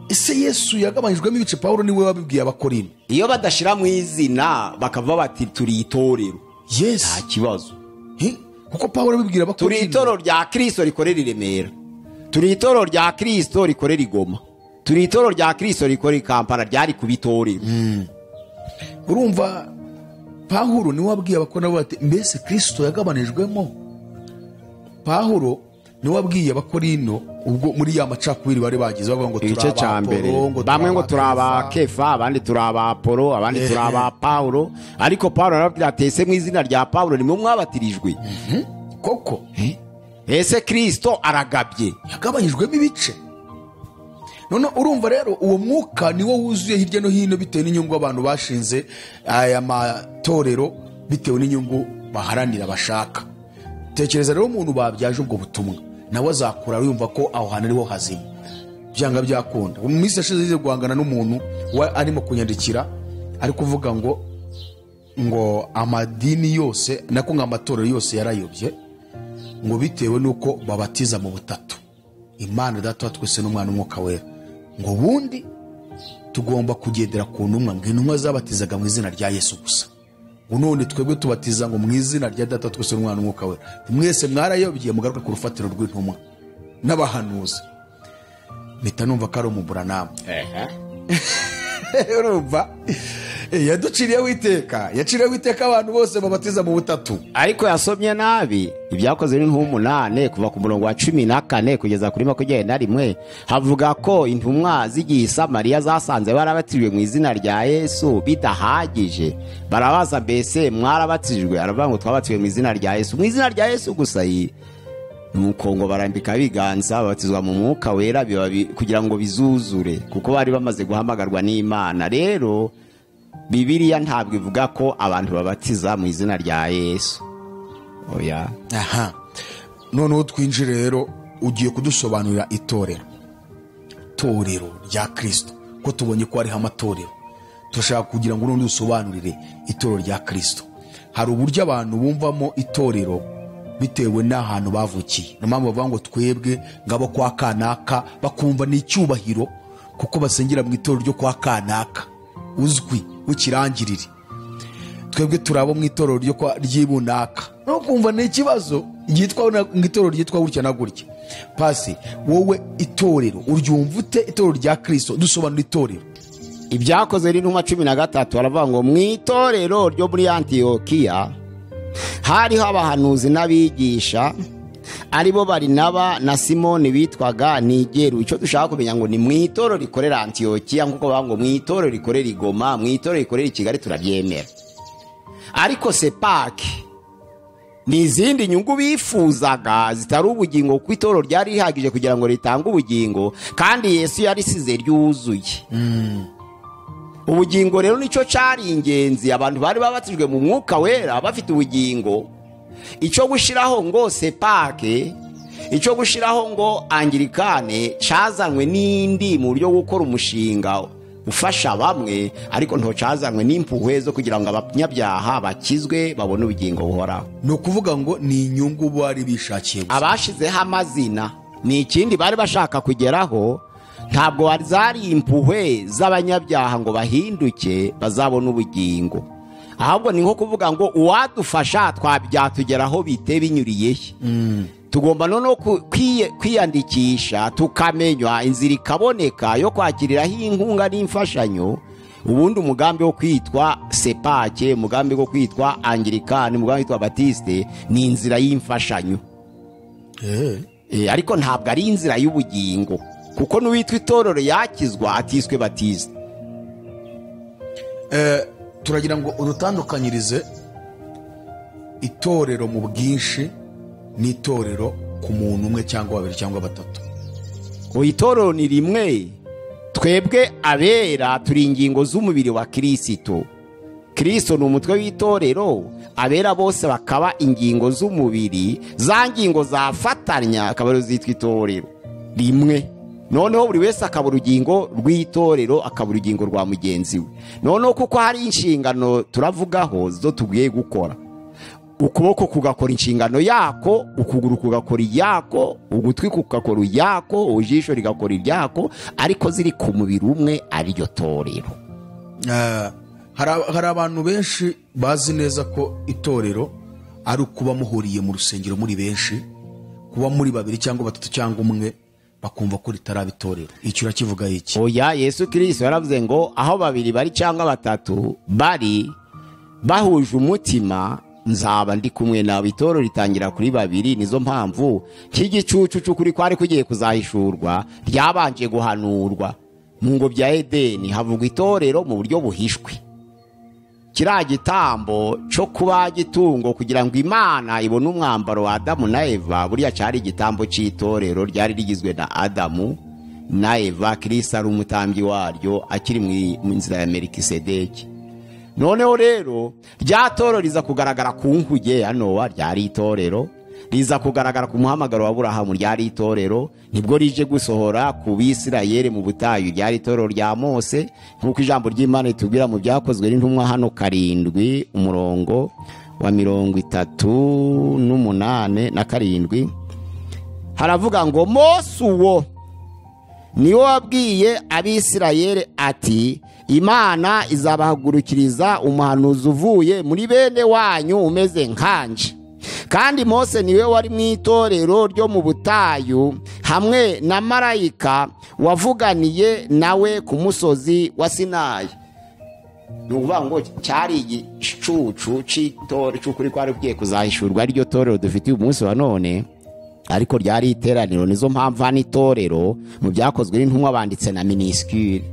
ese yesu yagabanijwemo ibice pawulo niwe wabibwiye abakorinto iyo badashyira mu izina bakavuga bati turi itorero nta yesu kibazo Hi? kuko pawulo turi abibwira abakorinto itorero rya kirisito rikorera i remera turi itorero rya kirisito rikorera i goma turi itorero rya kirisito rikorera i kampala ryari kuba itorero urumva pahuro niwe wabwiye abakorana bati mbese kirisito yagabanijwemo pahuro niwe wabwiye abakorino ubwo muri ya macakubiri bari bagize bavuga ngo igice cya mbere bamwe ngo turi aba kefa abandi turi aba apolo abandi turi aba pawulo ariko pawulo narababwira ati ese mu izina rya pawulo nimwe mwabatirijwe koko ese kirisito aragabye yagabanijwemo ibice none urumva rero uwo mwuka niwo wuzuye hirya no hino bitewe n'inyungu abantu bashinze aya matorero bitewe n'inyungu baharanira bashaka tekereza rero umuntu babyaje ubwo butumwa nawe azakura yumva ko aho hantu ariho hazima byanga byakunda mu minsi yashize zize guhangana n'umuntu wa- arimo kunyandikira ari kuvuga ngo ngo amadini yose nako ngo amatorero yose yarayobye ngo bitewe n'uko babatiza mu butatu imana data wa twese n'umwana umwuka wera ngo ubundi tugomba kugendera ku ntumwa ngo intumwa zabatizaga mu izina rya yesu gusa ngo none twebwe tubatiza ngo mu izina rya data wa twese n'umwana umwuka wera mwese mwarayobye mugaruke ku rufatiro rw'intumwa n'abahanuzi mpita numva ko ari umuburanama urumva Eh, yaduciriyeho iteka yaciriyeho iteka abantu bose babatiza mu butatu ariko yasomye nabi ibyakoze ni nk'umunani kuva ku murongo wa cumi na kane kugeza kuri makumyabiri na rimwe havuga ko intumwa z'igihe i samariya zasanze barabatijwe mu izina rya yesu bidahagije barabaza mbese mwarabatijwe aravuga ngo twabatijwe mu izina rya yesu mu izina rya yesu gusa iyi nuko ngo barambika ibiganza babatizwa mu mwuka wera biba bi- kugira ngo bizuzure kuko bari bamaze guhamagarwa n'imana rero bibiliya ntabwo ivuga ko abantu babatiza mu izina rya yesu oya aha noneho twinjire rero ugiye kudusobanurira itorero itorero rya kirisito ko tubonye ko hariho amatorero turashaka kugira ngo n'undi dusobanurire itorero rya kirisito hari uburyo abantu bumvamo itorero bitewe n'ahantu bavukiye niyo mpamvu bavuga ngo twebwe ngabo kwa kanaka bakumva ni icyubahiro kuko basengera mu itorero ryo kwa kanaka uzwi w'ikirangirire twebwe turabo mu itorero ryo kwa- ry'ibunaka no kumva ni ikibazo ryitwa na- mu itorero ryitwa gutya na gutya pasi wowe itorero uryumva ute itorero rya kirisito dusobanura itorero ibyakoze n'intumwa cumi na gatatu baravuga ngo mu itorero ryo muri antiyokiya hariho abahanuzi n'abigisha aribo barinaba na simoni bitwaga nigeru icyo dushaka kumenya ngo ni mu itorero rikorera antiyokiya nk'uko bavuga ngo mu itorero rikorera igoma mu itorero rikorera i kigali turaryemera ariko sepake ni izindi nyungu bifuzaga zitari ubugingo kuko itorero ryari rihagije kugira ngo ritange ubugingo kandi yesu yarisize ryuzuye ubugingo rero nicyo cyari ingenzi abantu bari babatijwe mu mwuka wera bafite ubugingo icyo gushyiraho ngo sepake icyo gushyiraho ngo angirikane cyazanywe n'indi mu buryo bwo gukora umushinga ufasha bamwe ariko nto cyazanywe n'impuhwe zo kugira ngo abanyabyaha bakizwe babone ubugingo buhoraho ni ukuvuga ngo ni inyungu bari bishakiye gusa abashizeho amazina ni ikindi bari bashaka kugeraho ntabwo wari zari impuhwe z'abanyabyaha ngo bahinduke bazabone ubugingo ahubwo ni nko kuvuga ngo uwadufasha twabyatugeraho bite binyuriye he tugomba noneho ku- kwiye- kwiyandikisha tukamenywa inzira ikaboneka yo kwakiriraho inkunga n'imfashanyo ubundi umugambi wo kwitwa sepake umugambi wo kwitwa angirikani umugambi wo kwitwa batiste ni inzira y'imfashanyo Eh. Eh, ariko ntabwo ari inzira y'ubugingo kuko n'uwitwa itorero yakizwa atiswe batizwa Eh, turagira ngo udutandukanyirize itorero mu bwinshi n'itorero ku muntu umwe cyangwa babiri cyangwa batatu ubu itorero ni rimwe twebwe abera turi ingingo z'umubiri wa kirisito kirisito ni umutwe w'itorero abera bose bakaba ingingo z'umubiri za ngingo zafatanya akaba arizo zitwa itorero rimwe noneho buri wese akaba urugingo rw'itorero akaba urugingo rwa mugenzi we noneho kuko hari inshingano turavugaho zo tugiye gukora ukuboko kugakora inshingano yako ukuguru kugakora iyako ugutwi kugakora iyako ujisho rigakora iryako ariko ziri ku mubiri umwe ariryo torero Eh, hari ab- hari abantu benshi bazi neza ko itorero ari ukuba muhuriye mu rusengero muri benshi kuba muri babiri cyangwa batatu cyangwa umwe bakumva ko ritaraba itorero icyo urakivuga iki oya yesu kirisito yaravuze ngo aho babiri bari cyangwa batatu bari bahuje umutima nzaba ndi kumwe nawe itorero ritangira kuri babiri nizo mpamvu cy'igicucucu kuri kwari kugiye kuzahishurwa ryabanje guhanurwa mu ngo bya edeni havugwa itorero mu buryo buhishwe kiriya gitambo cyo kuba gitungo kugira ngo imana ibone umwambaro wa adamu na eva buriya cyari igitambo cy'itorero ryari rigizwe na adamu na eva kirisa ari umutambyi waryo akiri mu- mu nzira ya merikisedeki noneho rero rya toro riza kugaragara ku nkuge ya nowa ryari itorero riza kugaragara ku muhamagaro wa burahamu ryari itorero nibwo rije gusohora ku bisirayeri mu butayu ryari itorero rya mose nk'uko ijambo ry'imana ritubwira mu byakozwe n'intumwa hano karindwi umurongo wa mirongo itatu n'umunane na karindwi haravuga ngo mose uwo niwo wabwiye abisirayeli ati imana izabahagurukiriza umuhanuzi uvuye muri bene wanyu umeze nkanje kandi mose niwe wari mu itorero ryo mu butayu hamwe na marayika wavuganiye nawe ku musozi wa sinayi ni ukuvuga ngo cyari igicucu cy'itorero cy'ukuri kwari ugiye kuzahishurwa ari ryo torero dufitiye umunsi wa none ariko ryari iteraniro nizo mpamvu hano itorero mu byakozwe n'intumwa banditse na minisitiri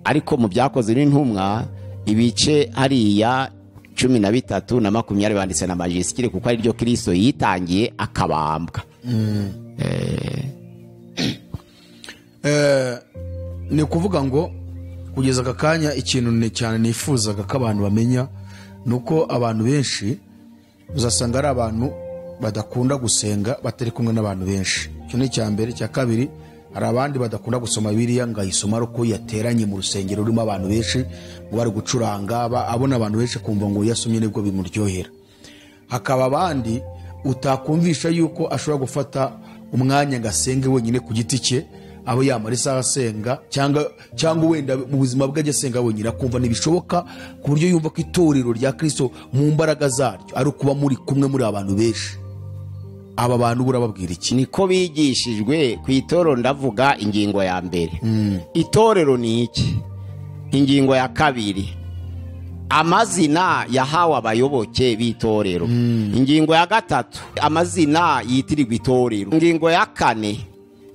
ariko mu byakozwe n'intumwa ibice hariya cumi na bitatu na makumyabiri banditse na majisikiri kuko ari ryo kirisito yitangiye akabambwa ni ukuvuga ngo kugeza aka kanya ikintu ni cyane nifuzaga ko abantu bamenya ni uko abantu benshi uzasanga ari abantu badakunda gusenga batari kumwe n'abantu benshi icyo ni icya mbere icya kabiri hari abandi badakunda gusoma biriya ngo ayisoma ari uko yateranye mu rusengero rurimo abantu benshi ngo bari gucuranga ba- abona abantu benshi akumva ngo yasomye nibwo bimuryohera hakaba abandi utakumvisha yuko ashobora gufata umwanya ngo asenge wenyine ku giti cye aho yamara isaha asenga cyangwa cyangwa wenda mu buzima bwe ajya asenga wenyine akumva ntibishoboka ku buryo yumva ko itorero rya kirisito mu mbaraga zaryo ari ukuba muri kumwe muri abantu benshi aba bantu bura babwira iki niko bigishijwe ku itorero ndavuga ingingo ya mbere itorero ni iki ingingo ya kabiri amazina yahawe abayoboke b'itorero ingingo ya gatatu amazina yitirirwa itorero ingingo ya kane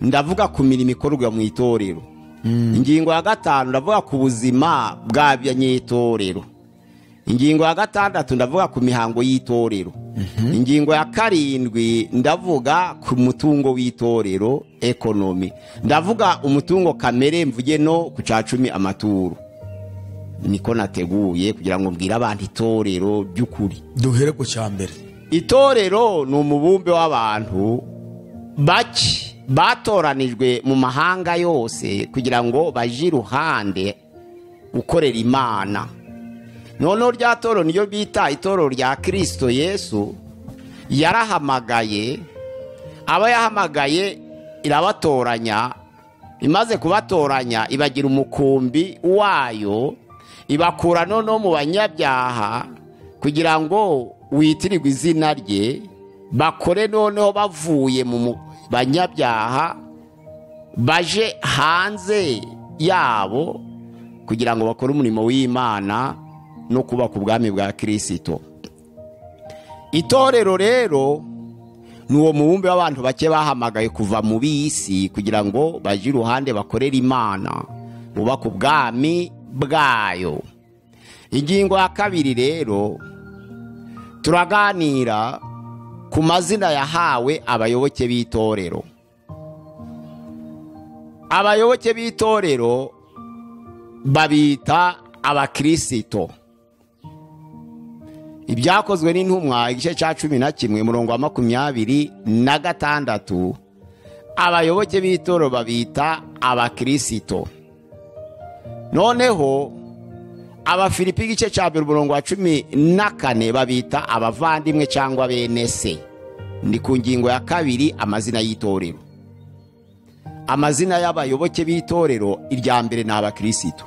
ndavuga ku mirimo ikorwa mu itorero ingingo ya gatanu ndavuga ku buzima bwa banyetorero ingingo ya gatandatu ndavuga ku mihango y'itorero ingingo ya karindwi ndavuga ku mutungo w'itorero ekonomi ndavuga umutungo kamere mvuge no ku cya cumi amaturo niko nateguye kugira ngo mbwire abantu itorero by'ukuri duhere ku cya mbere itorero ni umubumbe w'abantu bake batoranijwe mu mahanga yose kugira ngo baje iruhande gukorera imana noneho rya toro niyo bita itorero rya kirisito yesu yarahamagaye aba yahamagaye irabatoranya imaze kubatoranya ibagira umukumbi wayo ibakura noneho mu banyabyaha kugira ngo witirirwe izina rye bakore noneho bavuye mu mu banyabyaha baje hanze yabo kugira ngo bakore umurimo w'imana no kubaka ubwami bwa kirisito itorero rero ni uwo mubumbe w'abantu bake bahamagaye kuva mu b'isi kugira ngo baje iruhande bakorere imana bubake ubwami bwayo ingingo ya kabiri rero turaganira ku mazina yahawe abayoboke b'itorero abayoboke b'itorero babita abakirisito ibyakozwe n'intumwa igice cya cumi na kimwe murongo wa makumyabiri na gatandatu abayoboke b'itorero babita abakirisito noneho abafilipi igice cya mbere umurongo wa cumi na kane babita abavandimwe cyangwa bene se ni ku ngingo ya kabiri amazina y'itorero amazina y'abayoboke b'itorero irya mbere ni abakirisito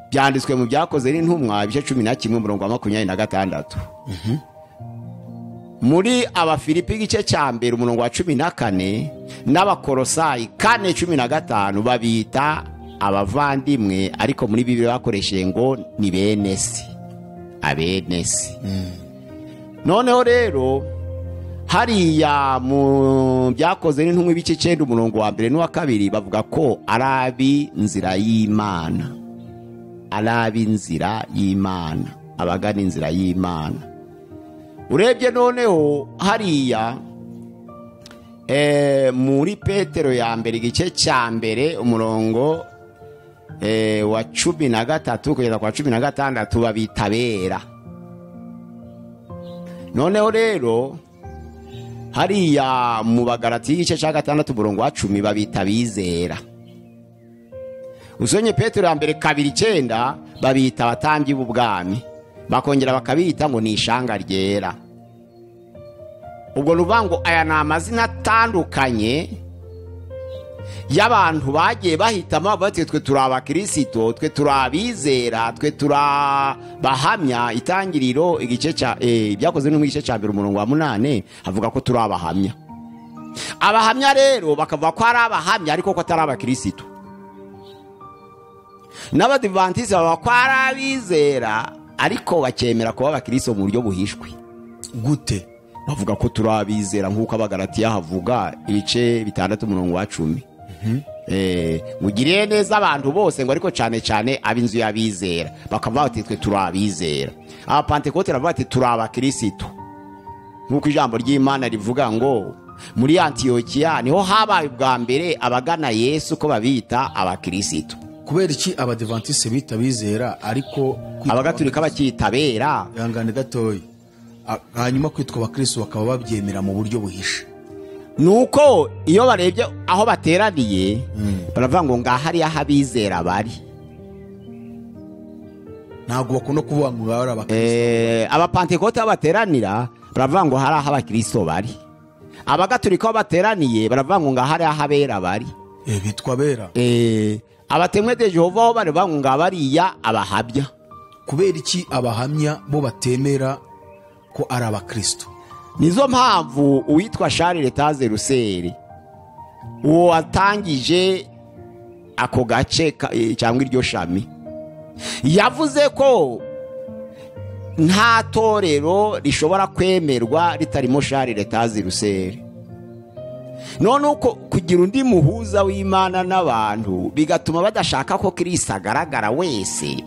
byanditswe mu byakoze n'intumwa ibice cumi na kimwe umurongo wa makumyabiri na gatandatu muri abafilipi igice cya mbere umurongo wa cumi na kane n'abakorosayi kane cumi na gatanu babita abavandimwe ariko muri bibiliya bakoresheje ngo ni bene se abene se noneho rero hariya mu byakoze n'intumwa ibice icyenda umurongo wa mbere n'uwa kabiri bavuga ko ari ab'inzira y'imana ari ab'inzira y'imana abagana inzira y'imana urebye noneho hariya eh, muri petero ya mbere igice cya mbere umurongo eh, wa cumi na gatatu kugeza kwa cumi na gatandatu babita abera noneho rero hariya mu bagarati y'igice cya gatandatu umurongo wa cumi babita abizera usonye petero ya mbere kabiri icyenda babita abatambyi b'ubwami bakongera bakabita ngo ni ishanga ryera ubwo ni ukuvuga ngo aya ni amazina atandukanye y'abantu bagiye bahitamo bavuga bati twe turi abakirisito twe turi abizera twe turi abahamya itangiriro igice cya eh, ibyakozwe no mu gice cya mbere umurongo wa munani havuga ko turi abahamya abahamya rero bakavuga ko ari abahamya ariko ko atari abakirisito n'abadivantisite baba ko ari abizera ariko bakemera kuba abakiristo mu buryo buhishwe gute bavuga ko turi abizera nk'uko abagaratiya havuga ibice bitandatu umurongo wa cumi Eh, mugirire neza abantu bose ngo ariko cyane cyane ab'inzu y'abizera bakavuga bati twe turi abizera abapantekote baravuga bati turi abakirisitu nk'uko ijambo ry'imana rivuga ngo muri antiyokiya niho habaye ubwa mbere abagana yesu ko babita abakirisitu kubera iki abadivantisi bita abizera ariko kwitwa- abagaturika bakitabera ihangane gatoya A- hanyuma kwitwa abakristo bakaba babyemera mu buryo buhishe nuko iyo barebye aho bateraniye baravuga ngo ngaha hariya aho abizera bari ntabwo bakunda kuvuga ngo baba ari abakristo Eh, abapantekote aho bateranira baravuga ngo hari aho abakristo bari abagaturika aho bateraniye baravuga ngo ngaho hari aho abera bari Eh, bitwa bera Eh, abatemwe de jehova aho baravuga ngo ngaho bariya abahabya kubera iki abahamya bo batemera ko ari abakristo nizo mpamvu uwitwa Charles Letaze Ruseri uwo watangije ako gace ka- eh, cyangwa iryo shami yavuze ko nta torero rishobora kwemerwa ritarimo Charles Letaze Ruseri none uko kugira undi muhuza w'imana n'abantu bigatuma badashaka ko kirisi agaragara wese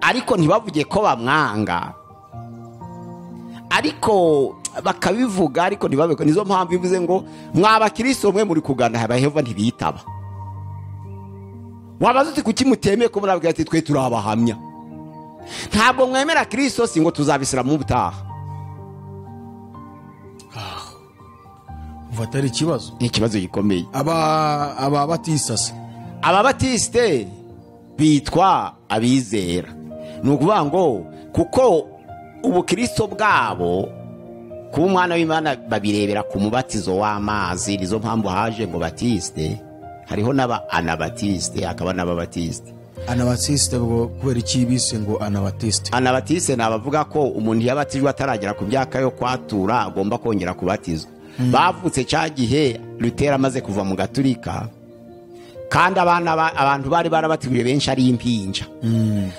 ariko ntibavuge ko bamwanga ariko bakabivuga ariko ntibabikore nizo mpamvu bivuze ngo mwabakiristo mwe muri kugana abaheva ntibitaba wabaza uti kuki mutemeye ko murabwira ati twe turi abahamya ntabwo mwemera kirisito si ngo tuzabisiramu ubutaha umva atari ikibazo ni ikibazo gikomeye aba aba batisase ababatisite bitwa abizera ni ukuvuga ngo kuko ubukristo bwabo kuba umwana w'imana babirebera ku mubatizo w'amazi nizo mpamvu haje ngo batisite hariho n'aba anabatisite hakaba n'ababatisite anabatisite bo kubera iki bise ngo anabatisite anabatisite ni abavuga ko umuntu iyo abatijwe ataragera ku myaka yo kwatura agomba kongera kubatizwa bavutse cya gihe rutera amaze kuva mu gaturika kandi abana ba- abantu bari barabatijwe benshi ari impinja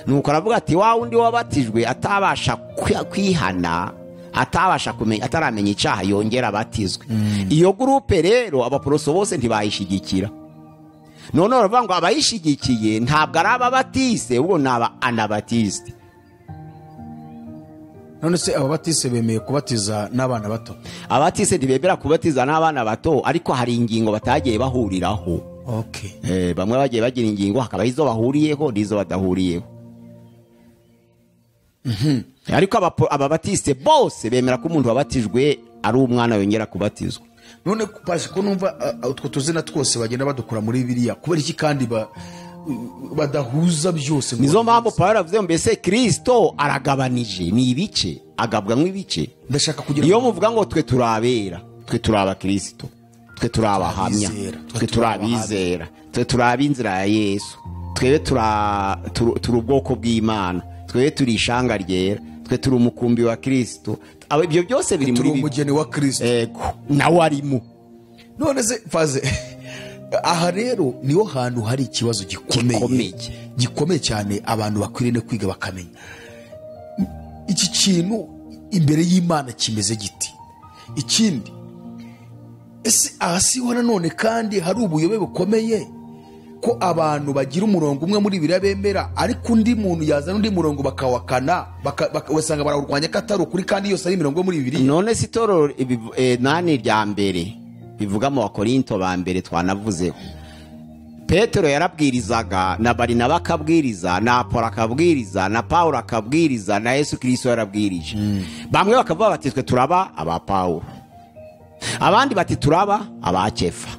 nuko aravuga ati wa wundi wabatijwe atabasha kwi- kwihana atabasha kumenya ataramenya icyaha yongera abatizwe iyo gurupe rero abaporoso bose ntibayishyigikira none baravuga ngo abayishyigikiye ntabwo ari ababatise ahubwo ni aba anabatisite none se ababatise bemeye kubatiza n'abana bato abatise ntibemera kubatiza n'abana bato ariko hari ingingo batagiye bahuriraho okay Eh, bamwe bagiye bagira ingingo hakaba izo bahuriyeho n'izo badahuriyeho ariko abapo- ababatise bose bemera ko umuntu wabatijwe ari umwana yongera kubatizwa none pashe ko numva a- a- utwo tuzina twose bagenda badukura muri biriya kubera iki kandi ba- badahuza byose ngo- nizo mpamvu pawulo avuze ngo mbese kirisito aragabanije ni ibice agabwa nk'ibice ndashaka kugira iyo muvuga ngo twe turi abera twe turi abakirisito twe turi abahamya Abizera. twe turi abizera twe turi ab'inzira ya yesu twebe turi a- turi- turi ubwoko bw'imana twebe turi ishanga ryera twe turi umukumbi wa kirisito Aba- ibyo byose biri muri turi bibi- umugeni wa kirisito Ego, nawe arimo none se faze aha rero niho hantu hari ikibazo gikomeye Gikomeye. gikomeye cyane abantu bakwiriye no kwiga bakamenya iki kintu imbere y'imana kimeze giti ikindi ese aha siho nanone kandi hari ubuyobe bukomeye ko abantu bagira umurongo umwe muri biriya bemera ariko undi muntu yazana undi murongo bakawakana baka- baka- ugasanga barawurwanya ko atari ukuri kandi yose ari imirongo yo muri bibiri none si toro ibiv- eh, nani rya mbere bivuga mu bakorinto ba mbere twanavuzeho petero yarabwirizaga na barinaba akabwiriza na apolo akabwiriza na pawulo akabwiriza na yesu kirisito yarabwirije bamwe bakavuga bati twe turaba aba pawulo abandi bati turaba aba kefa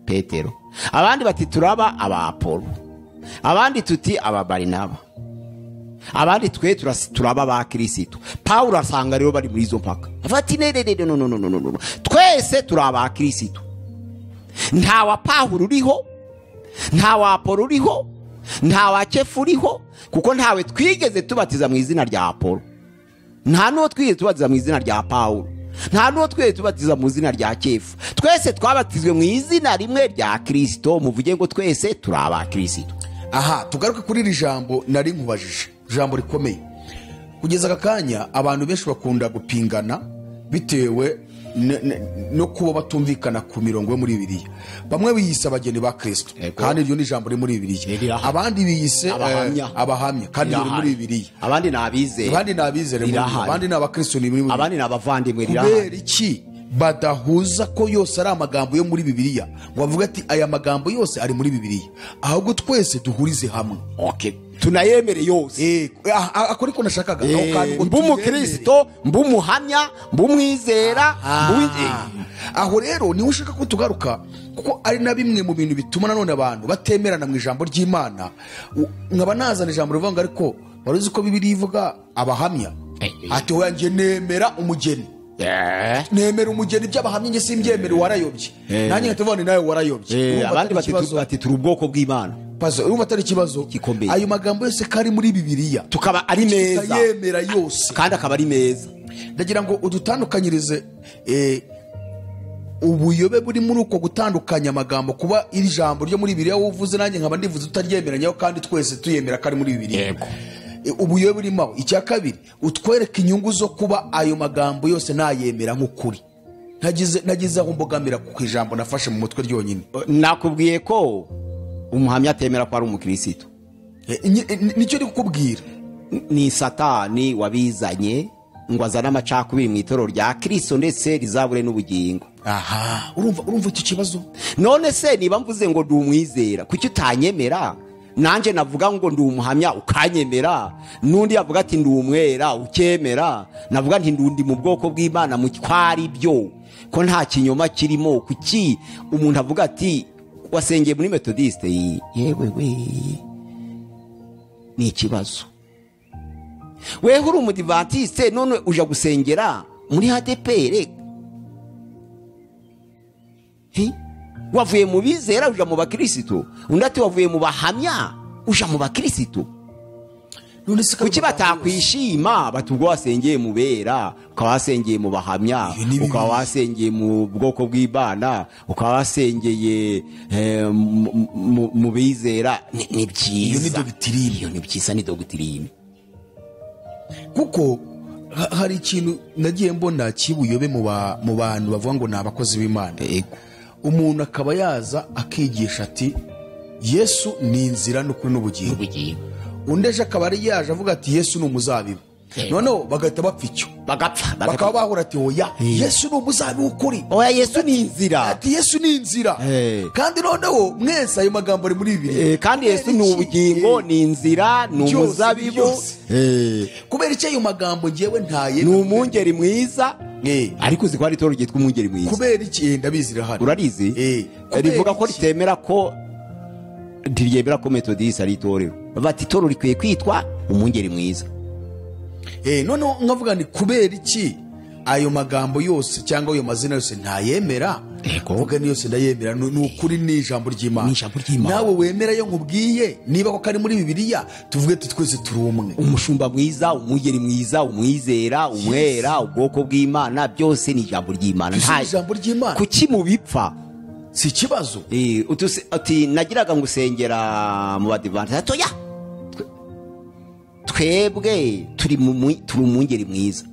petero abandi bati turaba aba apolo abandi tuti aba barinaba abandi twe turas- turaba ba kirisitu pawulo asanga rero bari muri izo mpaka avuga ati nererere no no no no no no twese turi aba kirisitu nta wa pawulo uriho nta wa apolo uriho nta wa kefu uriho kuko ntawe twigeze tubatiza mu izina rya apolo nta n'uwo twigeze tubatiza mu izina rya pawulo nta n'uwo twigeze tubatiza mu izina rya kefu twese twabatizwe mu izina rimwe rya kirisito muvuge ngo twese turi aba kirisitu aha tugaruke kuri iri jambo nari nkubajije ijambo rikomeye kugeza aka kanya abantu benshi bakunda gupingana bitewe ne- ne- no kuba batumvikana ku mirongo yo muri bibiriya bamwe biyise abageni ba kristo Yego. kandi iryo ni ijambo riri muri Riri bibiriya aha. abandi biyise eh, Abahamya. abahamya kandi riri muri bibiriya abandi ni abizera abandi ni abizere muri Rirahari. abandi ni abakristo ni muri abandi ni abavandimwe rirahari kubera iki badahuza ko yose ari amagambo yo muri bibiliya ngo bavuga ati aya magambo yose ari muri bibiliya ahubwo twese duhurize hamwe Okay. tunayemere yose akora iko nashakaga ako kantu ngo mba umukristo mba umuhamya mba umwizera mba uwi- Ah. eh, aho rero niwe ushaka ko tugaruka kuko ari na bimwe mu bintu bituma nanone abantu batemerana mu ijambo ry'imana U- nkaba nazana ijambo rivuga ngo ariko wari uzi ko bibiri ivuga abahamya Eh, eh. ati wanjye nemera umugeni eh. nemera umugeni by'abahamya njye simbyemere warayobye Eh. nanjye nkahita mvuga nti nawe Eh, warayobye Urumva abandi atari bati- ikibazo. bati turi ubwoko bw'imana Pazo, urumva atari ikibazo Gikomeye. ayo magambo yose ko ari muri bibiliya tukaba ari meza tukayemera yose kandi akaba ari meza ndagira ngo udutandukanyirize eh, ubuyobe buri muri uko gutandukanya amagambo kuba iri jambo ryo muri bibiliya wowe uvuze nanjye nkaba ndivuze tutaryemeranyeho kandi twese tuyemera ko ari muri bibiliya Yego. Eh, ubuyobe burimo aho icya kabiri utwereke inyungu zo kuba ayo magambo yose nayemera nk'ukuri Ntagize- nagize aho mbogamira ku ijambo nafashe mu mutwe ryonyine nakubwiye ko umuhamya atemera ko ari umukirisitu Eh, ni- ni- nicyo ndi kukubwira ni satani wabizanye ngo azane amacakubiri mu itorero rya kirisito ndetse rizabure n'ubugingo aha urumva urumva icyo kibazo none se niba mvuze ngo ndi umwizera kuki utanyemera nanjye navuga ngo ndi umuhamya ukanyemera n'undi yavuga ati ndi umwera ukemera navuga nti ndundi mu bwoko bw'imana mu twari byo ko nta kinyoma kirimo kuki umuntu avuga ati wasengeye muri metodisite yewe we ni ikibazo weho uri umudivantisite none uja gusengera muri hadepere Hi? wavuye mu bizera uja mu bakirisitu undi ati wavuye mu bahamya uja mu bakirisitu none se kuki batakwishima bati ubwo wasengeye mu bera ukaba wasengeye mu bahamya Ibi ni bibi. ukaba wasengeye mu bwoko bw'imana ukaba wasengeye eh, mu- mu- mu bizera ni ni byiza Iyo ni doctrine. Iyo ni byiza ni dogitirine kuko ha- hari ikintu nagiye mbona kibuyobe mu ba- mu bantu bavuga ngo ni abakozi b'imana umuntu akaba yaza akigisha ati yesu ni inzira n'ukuri n'ubugingo undi ejo akaba ari yaje avuga ati yesu ni umuzabibu Yego. noneho bagahita bapfa icyo bagapfa bakaba bagapfa bahura ati oya yesu ni umuzabibu w'ukuri oya yesu ni inzira ati yesu ni inzira Eh. kandi noneho mwese ayo magambo ari muri bibiri Eh, kandi yesu ni ubugingo ni inzira ni Byose, umuzabibu byose. Eh. kubera icyo ayo magambo ngewe ntaye ni umwungeri mwiza Eh. ariko uzi ko hari itorero ryitwa umwungeri mwiza kubera iki Eh, ndabizi rihari urarizi Eh. Kubera rivuga ko iki? ritemera ko ntiryemera ko metodisi ari itorero bati itorero rikwiye kwitwa umwungeri mwiza Eh, noneho nkavuga ni kubera iki ayo magambo yose cyangwa ayo mazina yose ntayemera Yego. kuvuga ni yose ndayemera ni ni ukuri ni ijambo Ni ry'imana ijambo ry'Imana. nawe wemera yo nkubwiye niba koko ari muri bibiliya tuvuge ati twese turi umwe umushumba mwiza umwungeri mwiza umwizera umwera ubwoko bw'imana byose ni ijambo ry'imana Byose Nta- ni ijambo ry'Imana. kuki mu bipfa si ikibazo Eh, utuse- ati nagiraga ngusengera mu badivantisi atoya twebwe turi mu mu- turi umwungeri mwiza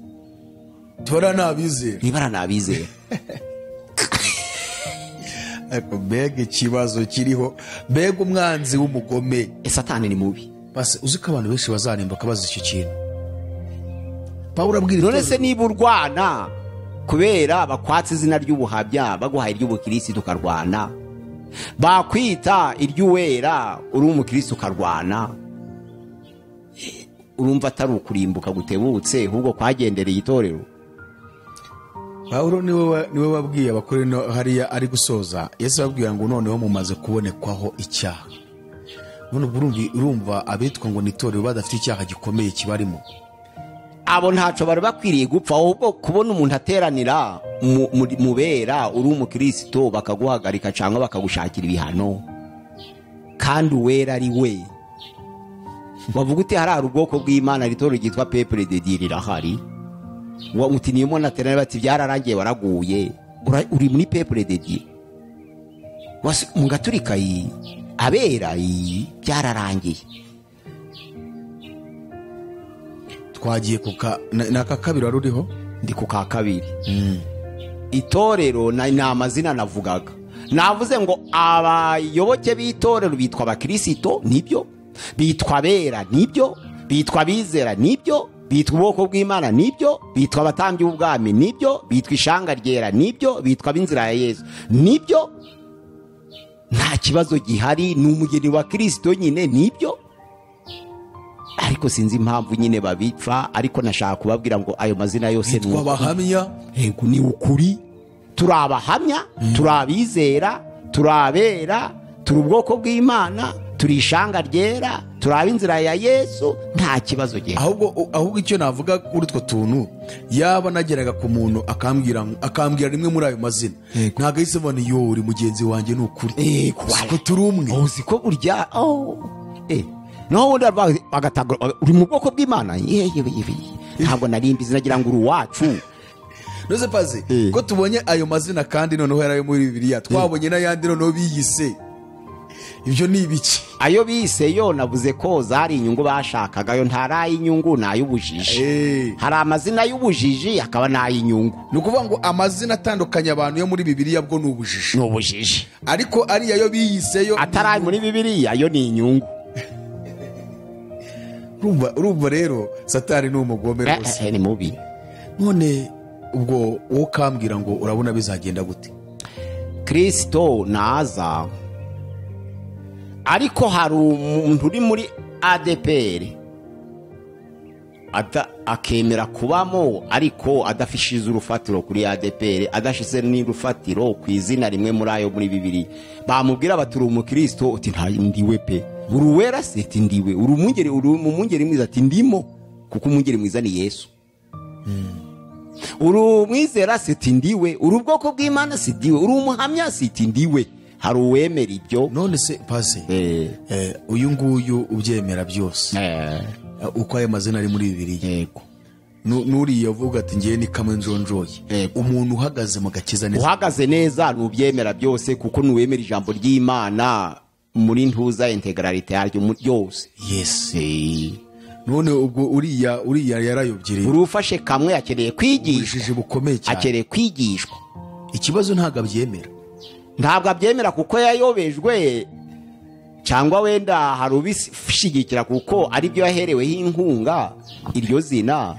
tubara nabizera nibara nabizera ariko mbega ikibazo kiriho mbega umwanzi w'umugome Eh, satani ni mubi basi uzi ko abantu benshi bazarimbuka bazi icyo kintu pawulo abwira none itorero- se niba urwana kubera bakwatse izina ry'ubuhabya baguhaye iry'ubukirisi tukarwana bakwita iry'uwera uri umukirisi ukarwana urumva atari ukurimbuka gutebutse ahubwo kwagendereye itorero pawulo niwe wa- niwe wabwiye abakuru ino hariya ari gusoza yesu ababwira ngo noneho mumaze kubonekwaho icyaha none ubwo urumva- urumva abitwa ngo ni itorero badafite icyaha gikomeye kibarimo abo ntaco bari bakwiriye gupfa ahubwo kubona umuntu ateranira mu- muri- mu bera uri umukristo bakaguhagarika cyangwa bakagushakira ibihano kandi uwera ari we wavuga uti harari ubwoko bw'imana ritoro ryitwa pepure de dieu rirahari Wa- uti niyo umuntu ateranira bati byararangiye waraguye Ura- uri muri pepure de dieu Wasi- mu gaturika iyi abera iyi byararangiye twagiye ku ka na- ni aka kabiri wari uriho ndi ku ka kabiri itorero na- ni amazina navugaga navuze ngo abayoboke b'itorero bitwa abakirisito nibyo bitwa abera nibyo bitwa abizera nibyo bitwa ubwoko bw'imana nibyo bitwa abatambyi b'ubwami nibyo bitwa ishanga ryera nibyo bitwa ab'inzira ya yezu nibyo nta kibazo gihari ni umugeni wa kirisito nyine nibyo ariko sinzi impamvu nyine babipfa ariko nashaka kubabwira ngo ayo mazina yose ni bitwa uko abahamya yego ni ukuri turi abahamya turi abizera turi abera turi ubwoko bw'imana turi ishanga ryera turi ab'inzira ya yesu nta kibazo gihari ahubwo ahubwo icyo navuga kuri utwo tuntu yaba nageraga ku muntu akambwira akambwira rimwe muri ayo mazina Yego. ntabwo ahise abona iyo uri mugenzi wanjye ni ukuri Yego, ko turi umwe Oh, uzi ko burya oh, eh, naho ubundi bari bagatanga uri mu bwoko bw'imana yewe yewe ntabwo nari mbizi nagira ngo uri uwacu Ntuzi pazi Eh. ko tubonye ayo mazina kandi noneho yari ayo muri bibiliya twabonye n'ayandi noneho biyise ibyo ni ibiki ayo bise yo navuze ko zari inyungu bashakaga yo ntari ay'inyungu ni ay'ubujiji Eh. hari amazina y'ubujiji hakaba n'ay'inyungu ni ukuvuga ngo amazina atandukanye abantu yo muri bibiliya bwo ni ubujiji ni ubujiji ariko ariya yo biyiseyo atari ari muri bibiliya yo ni inyungu urumva urumva rero satani ni umugome Eh, rwose eh, ni mubi none ubwo wowe ukambwira ngo urabona bizagenda gute kirisito naza ariko hari umuntu uri muri adeperi akemera kubamo ariko adafishize urufatiro kuri adeperi adashize n'urufatiro ku izina rimwe muri ayo muri bibiri bamubwira bati uri umukristo uti nta ndiwe pe uri uwera se ati ndiwe uri umwungeri uri umwungeri mwiza ati ndimo kuko umwungeri mwiza ni yesu uri umwizera siti ndiwe uri ubwoko bw'imana si ndiwe uri umuhamya siti ndiwe hari uwemera ibyo none se pase Eh, eh, uyu nguyu ubyemera byose eh, eh, uko ayo mazina ari muri bibiliya yego Nu- n'uriya uvuga ati ngewe ni kamwe njonjoye Yego. umuntu uhagaze mu gakiza neza uhagaze neza nubyemera byose kuko nuwemera ijambo ry'imana muri ntuza integrarite yaryo mu- ryose yes Eh, none ubwo uriya uriya yarayobye uri ufashe kamwe akeneye kwigishwa ubujiji bukomeye cyane akeneye kwigishwa ikibazo ntabwo abyemera ntabwo abyemera kuko yayobejwe cyangwa wenda hari ubishyigikira kuko aribyo yahereweho inkunga iryo zina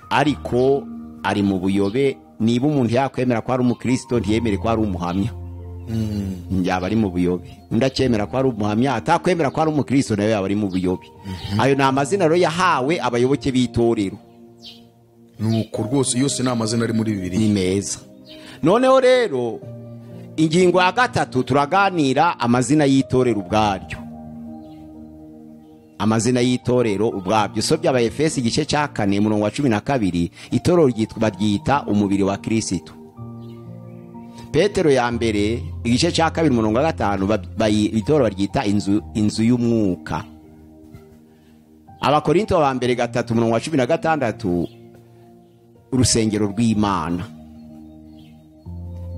ariko ari mu buyobe niba umuntu yakwemera ko ari umukirisito ntiyemere ko ari umuhamya yaba ari mu buyobe undi akemera ko ari umuhamya atakwemera ko ari umukirisito nawe yaba ari mu buyobe ayo ni amazina rero yahawe abayoboke b'itorero nuko rwose yose ni amazina ari muri bibiliya ni meza noneho rero ingingo ya gatatu turaganira amazina y'itorero ubwaryo amazina y'itorero ubwabyo so by'abayefesi igice cya kane murongo wa cumi na kabiri itorero ryitwa baryita umubiri wa kirisitu petero ya mbere igice cya kabiri murongo wa gatanu ba- bayi- itorero baryita inzu inzu y'umwuka abakorinto ba mbere gatatu murongo wa cumi na gatandatu urusengero rw'imana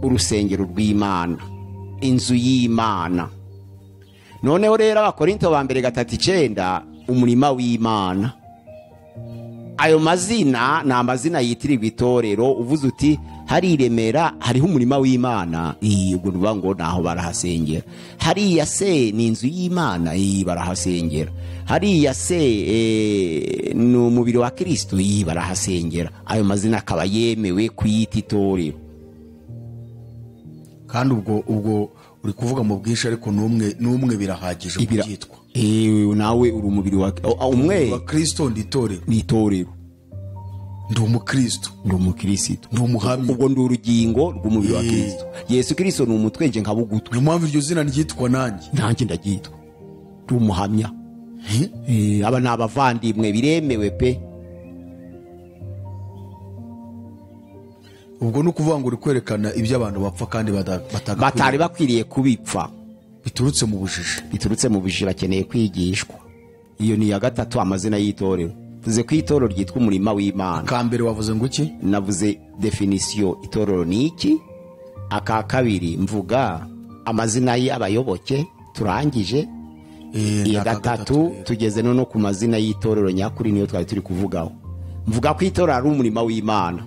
urusengero rw'imana inzu y'imana noneho rero abakorinto ba mbere gatatu icyenda umurima w'imana ayo mazina ni amazina yitirirwa itorero uvuze uti hari i remera hariho umurima w'imana iyi ubwo nuvuga ngo naho barahasengera hariya se ni inzu y'imana iyi barahasengera hariya se eh, ni umubiri wa kirisito iyi barahasengera ayo mazina akaba yemewe kuyita itorero kandi ubwo ubwo uri kuvuga mu bwinshi ariko n'umwe n'umwe birahagije Ibira- kubyitwa Ewe, nawe uri umubiri wa o- o- umwe abakristo nditorero ni itorero ndi umukristo ni umukirisito ndi umuhamya ubwo ndi urugingo rw'umubiri wa Eh. kirisito yesu kirisito ni umutwe nje nkaba ugutwi niyo mpamvu iryo zina ryitwa nanjye nanjye ndaryitwa ndi umuhamya Eh, aba ni abavandimwe biremewe pe ubwo ni ukuvuga ngo uri kwerekana ibyo abantu bapfa kandi bada- batari batagakwiriye bakwiriye kubipfa biturutse mu bujiji biturutse mu bujiji bakeneye kwigishwa iyo ni iya gatatu amazina y'itorero tuze ko itorero ryitwa umurima w'imana ka mbere wavuze ngo iki navuze definisiyo itorero ni iki aka kabiri mvuga amazina y'abayoboke turangije Eh, ni iya aka gatatu rero. tugeze noneho ku mazina y'itorero nyakuri niyo twari turi kuvugaho mvuga ko itorero ari umurimo w'imana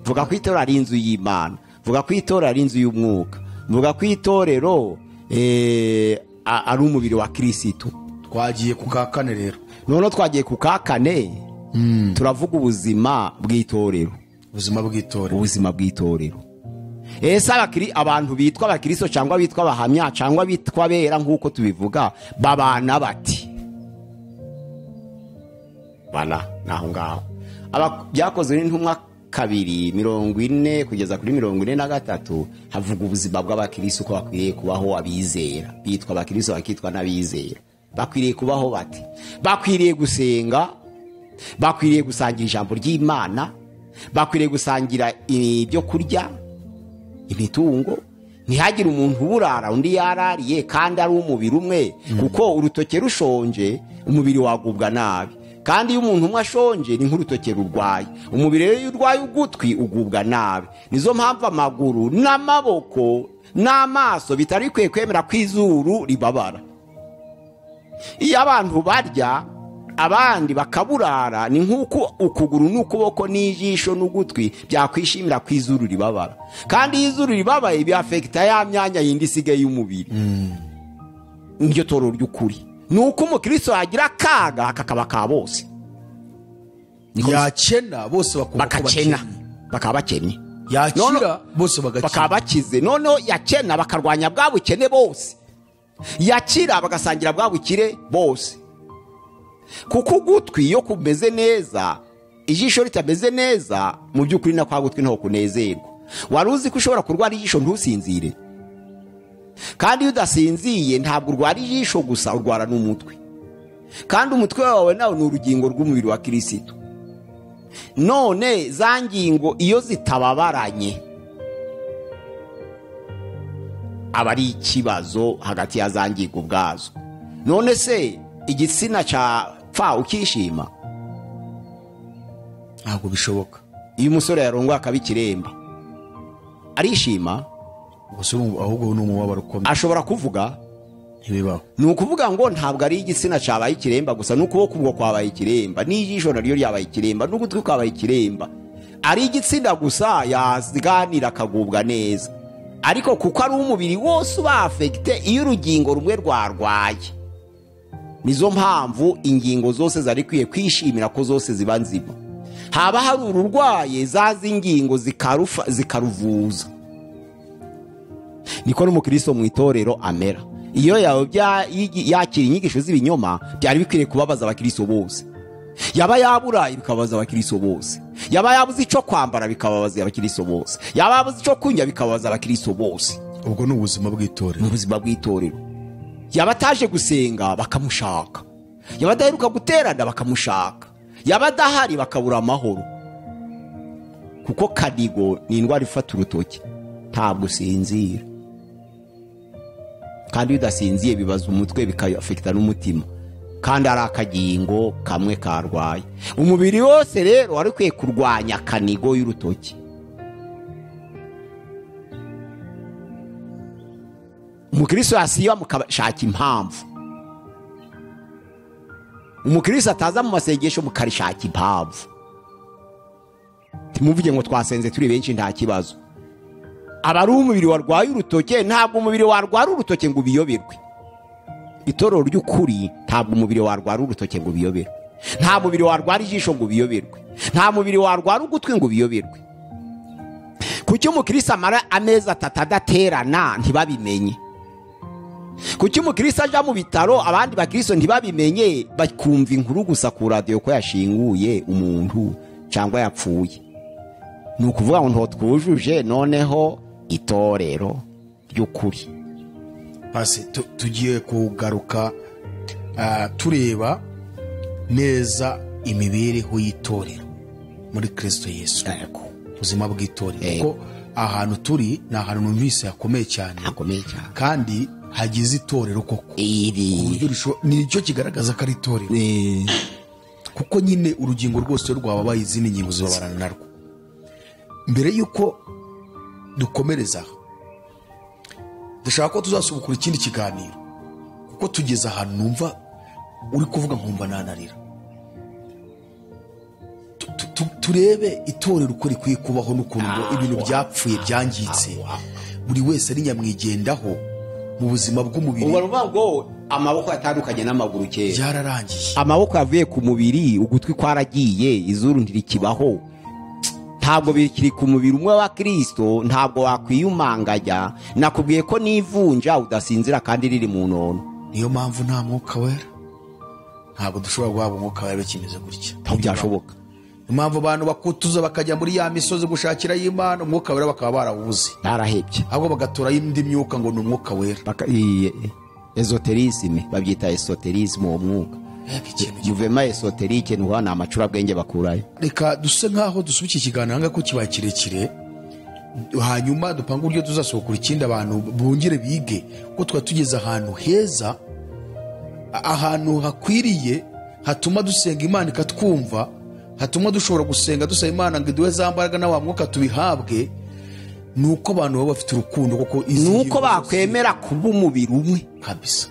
mvuga ko itorero ari inzu y'imana mvuga ko itorero ari inzu y'umwuka mvuga ko itorero eh, a- ari umubiri wa kirisitu twagiye ku ka kane rero noneho twagiye ku ka kane turavuga ubuzima bw'itorero ubuzima bw'itorero ubuzima bw'itorero ese abakiri abantu bitwa abakristo cyangwa bitwa abahamya cyangwa bitwa bera nk'uko tubivuga babana bati bana ni aho ngaho Aba- byakozwe n'intumwa kabiri mirongo ine kugeza kuri mirongo ine na gatatu havuga ubuzima bw'abakirisi uko bakwiriye kubaho abizera bitwa abakirisi bakitwa n'abizera bakwiriye kubaho bati bakwiriye gusenga bakwiriye gusangira ijambo ry'imana bakwiriye gusangira ibyo kurya imitungo ntihagire umuntu uburara undi yarariye kandi ari umubiri umwe kuko urutoke rushonje umubiri wagubwa nabi kandi iyo umuntu umwe ashonje ni nk'urutoke rurwaye umubiri rero iyo urwaye ugutwi ugubwa nabi nizo mpamvu amaguru n'amaboko n'amaso bitari bikwiye kwemera ko izuru ribabara iyo abantu barya abandi bakaburara ni nk'uko ukuguru n'ukuboko n'ijisho n'ugutwi byakwishimira ko izuru ribabara kandi iyo izuru ribabaye biafekita ya myanya yindi isigaye y'umubiri iryo toro ry'ukuri ni uko umukristo yagira akaga kakaba ka bose Niko bisa. yakena bose bakumva ko bakakena bakennye. bakaba bakennye yakira Noneho- bose bagakira bakaba bakize noneho yakena bakarwanya bwa bukene bose yakira bagasangira bwa bukire bose kuko ugutwi iyo kumeze neza ijisho ritameze neza mu by'ukuri na kwa gutwi ntaho kunezerwa wari uzi ko ushobora kurwara ijisho ntusinzire kandi iyo udasinziye ntabwo urwara ijisho gusa urwara n'umutwe kandi umutwe wawe nawe ni urugingo rw'umubiri wa kirisitu none za ngingo iyo zitababaranye aba ari ikibazo hagati ya za ngingo ubwazo none se igitsina cya pfa ukishima ntabwo bishoboka iyo umusore yarongoye akaba ikiremba arishima gusa urumva ahubwo ni umubabaro ukomeye ashobora kuvuga ntibibaho ni ukuvuga ngo ntabwo ari igitsina cyabaye ikiremba gusa n'ukuboko ubwo kwabaye ikiremba n'ijisho naryo ryabaye ikiremba n'ugutwi kwabaye ikiremba ari igitsina gusa yaganira akagubwa neza ariko kuko ari umubiri wose ubafegite iyo urugingo rumwe rwarwaye nizo mpamvu ingingo zose zari ikwiye kwishimira ko zose ziba nzima haba hari ururwaye za z'ingingo zikarufa- zikaruvuza niko n'umukristo mu itorero amera iyo yawe bya- yigi- yakira inyigisho z'ibinyoma byari bikwiriye kubabaza abakristo bose yaba yaburaye bikababaza abakristo bose yaba yabuze icyo kwambara bikababaza abakristo bose yaba yabuze icyo kunywa bikababaza abakristo bose ubwo ni ubuzima bw'itorero mu buzima bw'itorero yaba ataje gusenga bakamushaka yaba adaheruka guterana bakamushaka yaba adahari bakabura amahoro kuko kadigo ni indwara ifata urutoki ntabwo usinzira kandi iyo udasinziye bibaza umutwe bikayafekita n'umutima kandi ari akagingo kamwe karwaye umubiri wose rero wari ukwiye kurwanya kanigo y'urutoki umukristo yasiba mukashaka impamvu umukristo ataza mu masengesho mukarishaka impamvu timuvuge ngo twasenze turi benshi nta kibazo aba ari umubiri warwaye urutoke ntabwo umubiri warwara urutoke ngo ubiyoberwe itorero ry'ukuri ntabwo umubiri warwara urutoke ngo ubiyoberwe nta mubiri warwara ijisho ngo ubiyoberwe nta mubiri warwara ugutwi ngo ubiyoberwe kuki umukristo amara amezi atatu adaterana ntibabimenye kuki umukristo ajya mu bitaro abandi bakristo ntibabimenye bakumva inkuru gusa ku radiyo ko yashinguye umuntu cyangwa yapfuye ni ukuvuga ngo ntabwo twujuje noneho itorero ry'ukuri pasi tu- tugiye kugaruka ah, tureba neza imibereho y'itorero muri kirisito yesu ubuzima bw'itorero Yego. kuko ahantu turi ni ahantu numvise hakomeye cyane hakomeye cyane kandi hagize itorero koko ku iri buryo risho- ni cyo kigaragaza ko ari itorero eh, kuko nyine urugingo rwose rwababaye izindi ngingo zibabarana narwo mbere y'uko dukomereza aha dushaka ko tuzasubukura ikindi kiganiro kuko tugeze ahantu numva uri kuvuga nkumva nanarira Tu- tu- tu- turebe itorero uko rikwiye kubaho n'ukuntu ngo ibintu byapfuye byangitse buri wese ari nyamwigendaho mu buzima bw'umubiri ubwo ni ukuvuga ngo amaboko yatandukanye n'amaguru kera byararangiye amaboko yavuye ku mubiri ugutwi kwaragiye izuru ntirikibaho ntabwo bikiri ku mubiri umwe wa kirisito ntabwo wakwiyumanganya nakubwiye ko n'ivunja udasinzira kandi riri mu nono niyo mpamvu nta mwuka wera ntabwo dushobora guhabwa umwuka wera bikimeze gutya ntabwo byashoboka Niyo mpamvu abantu bakutuza bakajya muri ya misozi gushakirayo imana umwuka wera bakaba barawubuze narahebye ahubwo bagaturayo indi myuka ngo ni umwuka wera Baka- iye- ezoterisme babyita esoterisme uwo mwuka Mbega ikintu juvema esoterike ni ukuvuga ni amacurabwenge bakurayo reka duse nk'aho dusubika ikiganiro hanga ko kibaye kirekire hanyuma dupange uburyo tuzasohokura ikindi abantu bongere bige ko tuba tugeze ahantu heza a- ahantu hakwiriye hatuma dusenga imana ikatwumva hatuma dushobora gusenga dusaba imana ngo iduhe za mbaraga na wa mwuka tubihabwe ni uko abantu baba bafite urukundo kuko ni izi uko ngingo bakwemera kuba umubiri umwe kabisa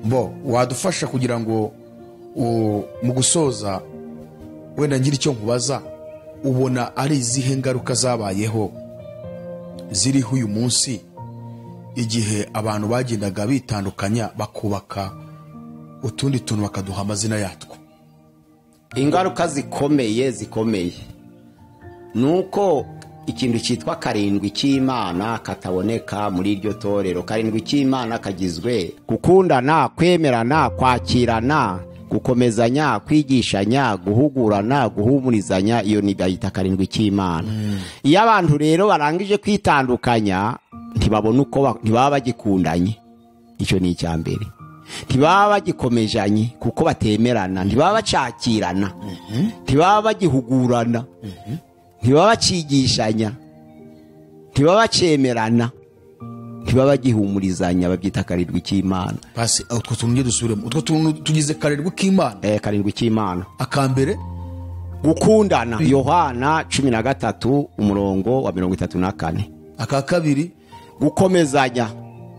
bo wadufasha kugira ngo u- mu gusoza wenda ngira icyo nkubaza ubona ari izihe ngaruka zabayeho ziriho uyu munsi igihe abantu bagendaga bitandukanya bakubaka utundi tuntu bakaduha amazina yatwo ingaruka zikomeye zikomeye ni uko ikintu cyitwa karindwi cy'imana kataboneka muri iryo torero karindwi cy'imana kagizwe gukundana kwemerana kwakirana gukomezanya kwigishanya guhugurana guhumurizanya iyo ni bayita karindwi cy'imana iyo abantu rero barangije kwitandukanya ntibabona uko ba- ntibaba bagikundanye icyo ni icya mbere ntibaba bagikomejanye kuko batemerana ntibaba bacakirana ntibaba bagihugurana ntibaba bacigishanya ntibaba bacemerana ntibaba bagihumurizanya babyita karindwi k'imana basi utwo tuntu nge dusubiremo utwo tuntu tugize karindwi k'imana eh, karindwi k'imana akambere gukundana yohana cumi na gatatu umurongo wa mirongo itatu na kane aka kabiri gukomezanya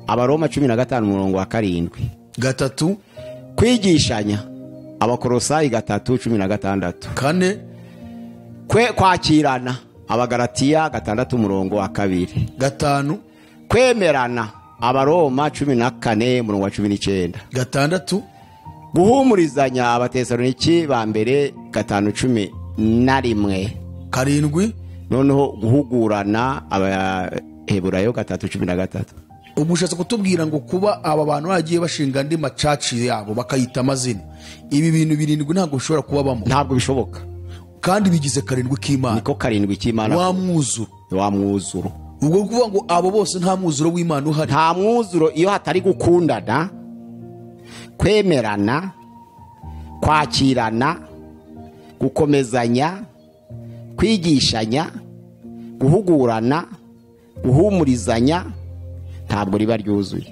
abaroma cumi na gatanu umurongo wa karindwi gatatu kwigishanya abakorosayi gatatu cumi na gatandatu kane kwe kwakirana abagaratiya gatandatu umurongo wa kabiri gatanu kwemerana abaroma cumi na kane umurongo wa cumi n'icyenda gatandatu guhumurizanya abatesaloniki ba mbere gatanu cumi na rimwe karindwi noneho guhugurana abaheburayo gatatu cumi na gatatu ubu ushatse kutubwira ngo kuba aba bantu bagiye bashinga andi macaci yabo bakayita amazina ibi bintu birindwi ntabwo bishobora kubabamo ntabwo bishoboka kandi bigize karindwi k'imana niko karindwi cy'imana wa mwuzuro wa mwuzuro ubwo ni ukuvuga ngo abo bose nta mwuzuro w'imana uhari nta mwuzuro iyo hatari gukundana kwemerana kwakirana gukomezanya kwigishanya guhugurana guhumurizanya ntabwo riba ryuzuye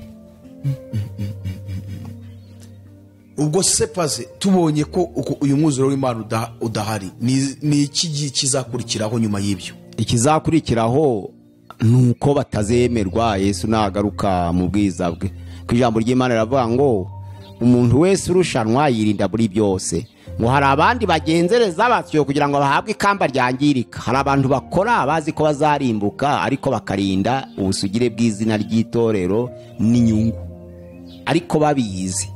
ubwo se paze tubonye ko uku- uyu mwuzuro w'imana uda- udahari ni- ni iki gi- kizakurikiraho nyuma y'ibyo ikizakurikiraho ni uko batazemerwa yesu nagaruka mu bwiza bwe ku ijambo ry'imana riravuga ngo umuntu wese urushanwa yirinda muri byose ngo hari abandi bagenzereza batyo kugira ngo bahabwe ikamba ryangirika hari abantu bakora bazi ko bazarimbuka ariko bakarinda ubusugire bw'izina ry'itorero n'inyungu ariko babizi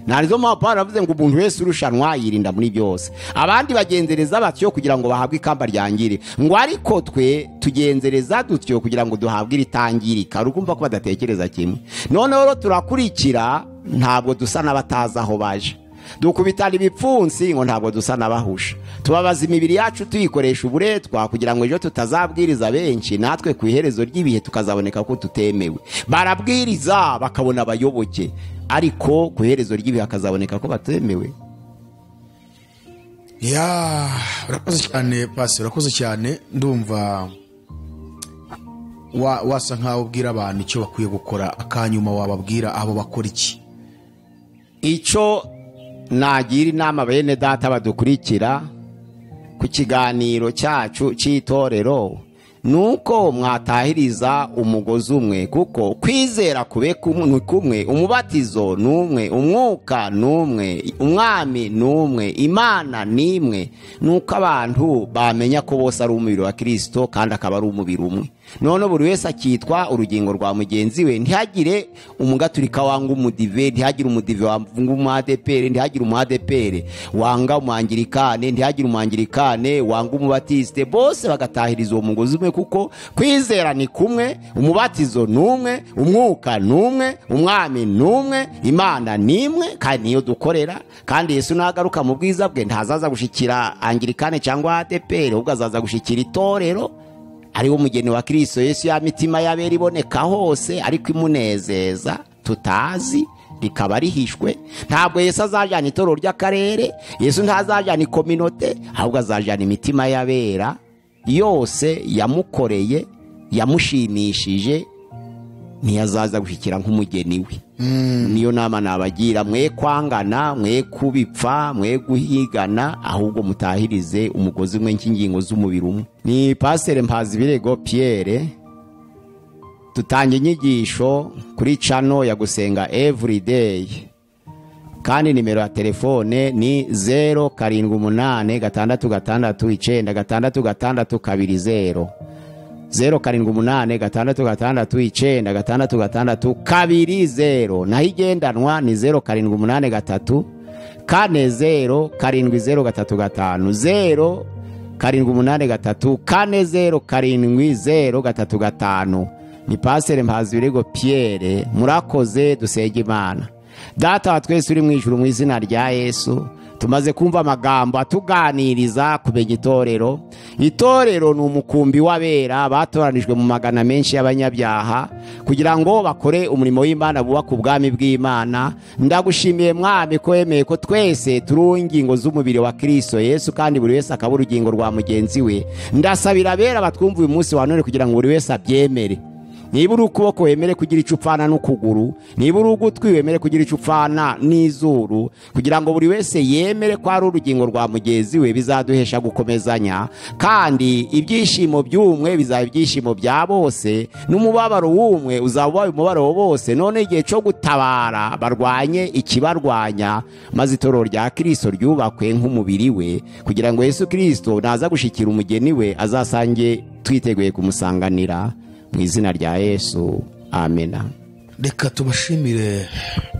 narizo mpamvu paul aravuze ngo umuntu wese urushanwa yirinda muri byose abandi bagenzereza batyo kugira ngo bahabwe ikamba ryangire ngo ariko twe tugenzereza dutyo kugira ngo duhabwe iritangirika hari ukumva ko badatekereza kimwe noneho rero turakurikira ntabwo dusa n'abatazi aho baje dukubitana ibipfunsi ngo ntabwo dusa n'abahusha tubabaza imibiri yacu tuyikoresha uburetwa kugira ngo ejo tutazabwiriza benshi natwe ku iherezo ry'ibihe tukazaboneka ko tutemewe barabwiriza bakabona abayoboke ariko ku iherezo ry'ibihe hakazaboneka ko batemewe ya urakoze cyane pasi urakoze cyane ndumva wa- wasa nkaho ubwira abantu icyo bakwiye gukora akanyuma wababwira abo bakora iki icyo nagira inama bene data badukurikira ku kiganiro cyacu cy'itorero nuko mwatahiriza umugozi umwe kuko kwizera kube kumwe ni kumwe umubatizo ni umwe umwuka ni umwe umwami ni umwe imana ni imwe nuko abantu bamenya ko bose ari umubiri wa kirisito kandi akaba ari umubiri umwe none buri wese akitwa urugingo rwa mugenzi we ntihagire umugaturika wanga umudive ntihagire umudive wanga umadeperi ntihagire umadeperi wanga umwangirikane ntihagire umwangirikane wanga umubatisite bose bagatahiriza uwo mugozi umwe kuko kwizera ni kumwe umubatizo ni umwe umwuka ni umwe umwami ni umwe imana ni imwe kandi niyo dukorera kandi yesu nagaruka mu bwiza bwe ntazaza gushikira angirikane cyangwa adeperi ahubwo azaza gushikira itorero ari wo mugeni wa kirisito yesu ya mitima y'abera iboneka hose ariko imunezeza tutazi rikaba rihishwe ntabwo yesu azajyana itorero ry'akarere yesu ntazajyana ikominote ahubwo azajyana imitima y'abera yose yamukoreye yamushimishije ntiyazaza gushyikira nk'umugeni we niyo nama nabagira mwe kwangana mwe kubipfa mwe guhigana ahubwo mutahirize umugozi umwe nk'ingingo z'umubiri umwe ni pasire mpazi birego piyere tutanga inyigisho kuri cano ya gusenga evurideyi kandi nimero ya telefone ni zeru karindwi umunani gatandatu gatandatu icyenda gatandatu gatandatu kabiri zeru zeru karindwi umunani gatandatu gatandatu icyenda gatandatu gatandatu kabiri zeru naho igendanwa ni zeru karindwi umunani gatatu kane zeru karindwi zeru gatatu gatanu zeru karindwi umunani gatatu kane zeru karindwi zeru gatatu gatanu ni pasire mpazi birego piyere murakoze dusenge imana data wa twese uri mu ijuru mu izina rya yesu tumaze kumva amagambo atuganiriza kumenya itorero itorero ni umukumbi w'abera batoranijwe mu magana menshi y'abanyabyaha kugira ngo bakore umurimo w'imana bubaka ubwami bw'imana ndagushimiye mwami ko wemeye ko twese turiho ingingo z'umubiri wa kirisito yesu kandi buri wese akaba urugingo rwa mugenzi we ndasabira abera batwumva uyu munsi wa none kugira ngo buri wese abyemere niba uri ukuboko wemere kugira icyo upfana n'ukuguru niba uri ugutwi wemere kugira icyo upfana n'izuru kugira ngo buri wese yemere ko ari urugingo rwa mugenzi we bizaduhesha gukomezanya kandi ibyishimo by'umwe bizaba ibyishimo bya bose n'umubabaro w'umwe uzaba ubaye umubabaro wa bose none igihe cyo gutabara barwanye ikibarwanya maze itorero rya kirisito ryubakwe nk'umubiri we kugira ngo yesu kirisito naza gushyikira umugeni we azasange twiteguye kumusanganira mu izina rya yesu amena reka tubashimire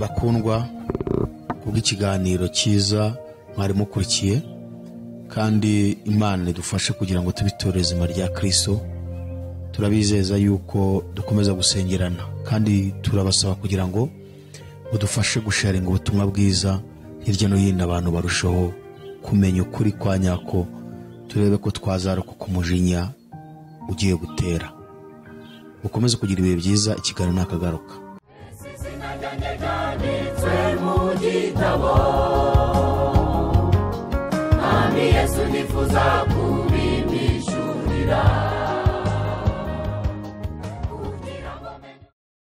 bakundwa kubw'ikiganiro cyiza mwari mukurikiye kandi imana idufashe kugira ngo tubitore izima rya kirisito turabizeza yuko dukomeza gusengerana kandi turabasaba kugira ngo mudufashe gusharinga ubutumwa bwiza hirya no hino abantu barushaho kumenya ukuri kwa nyako turebe ko twazarokoka umujinya ugiye gutera ukomeze kugira ibihe byiza ikiganiro ntakagaruka izina ryanjye ryanditswe mu gitabo Mwami Yesu nifuza kubimishurira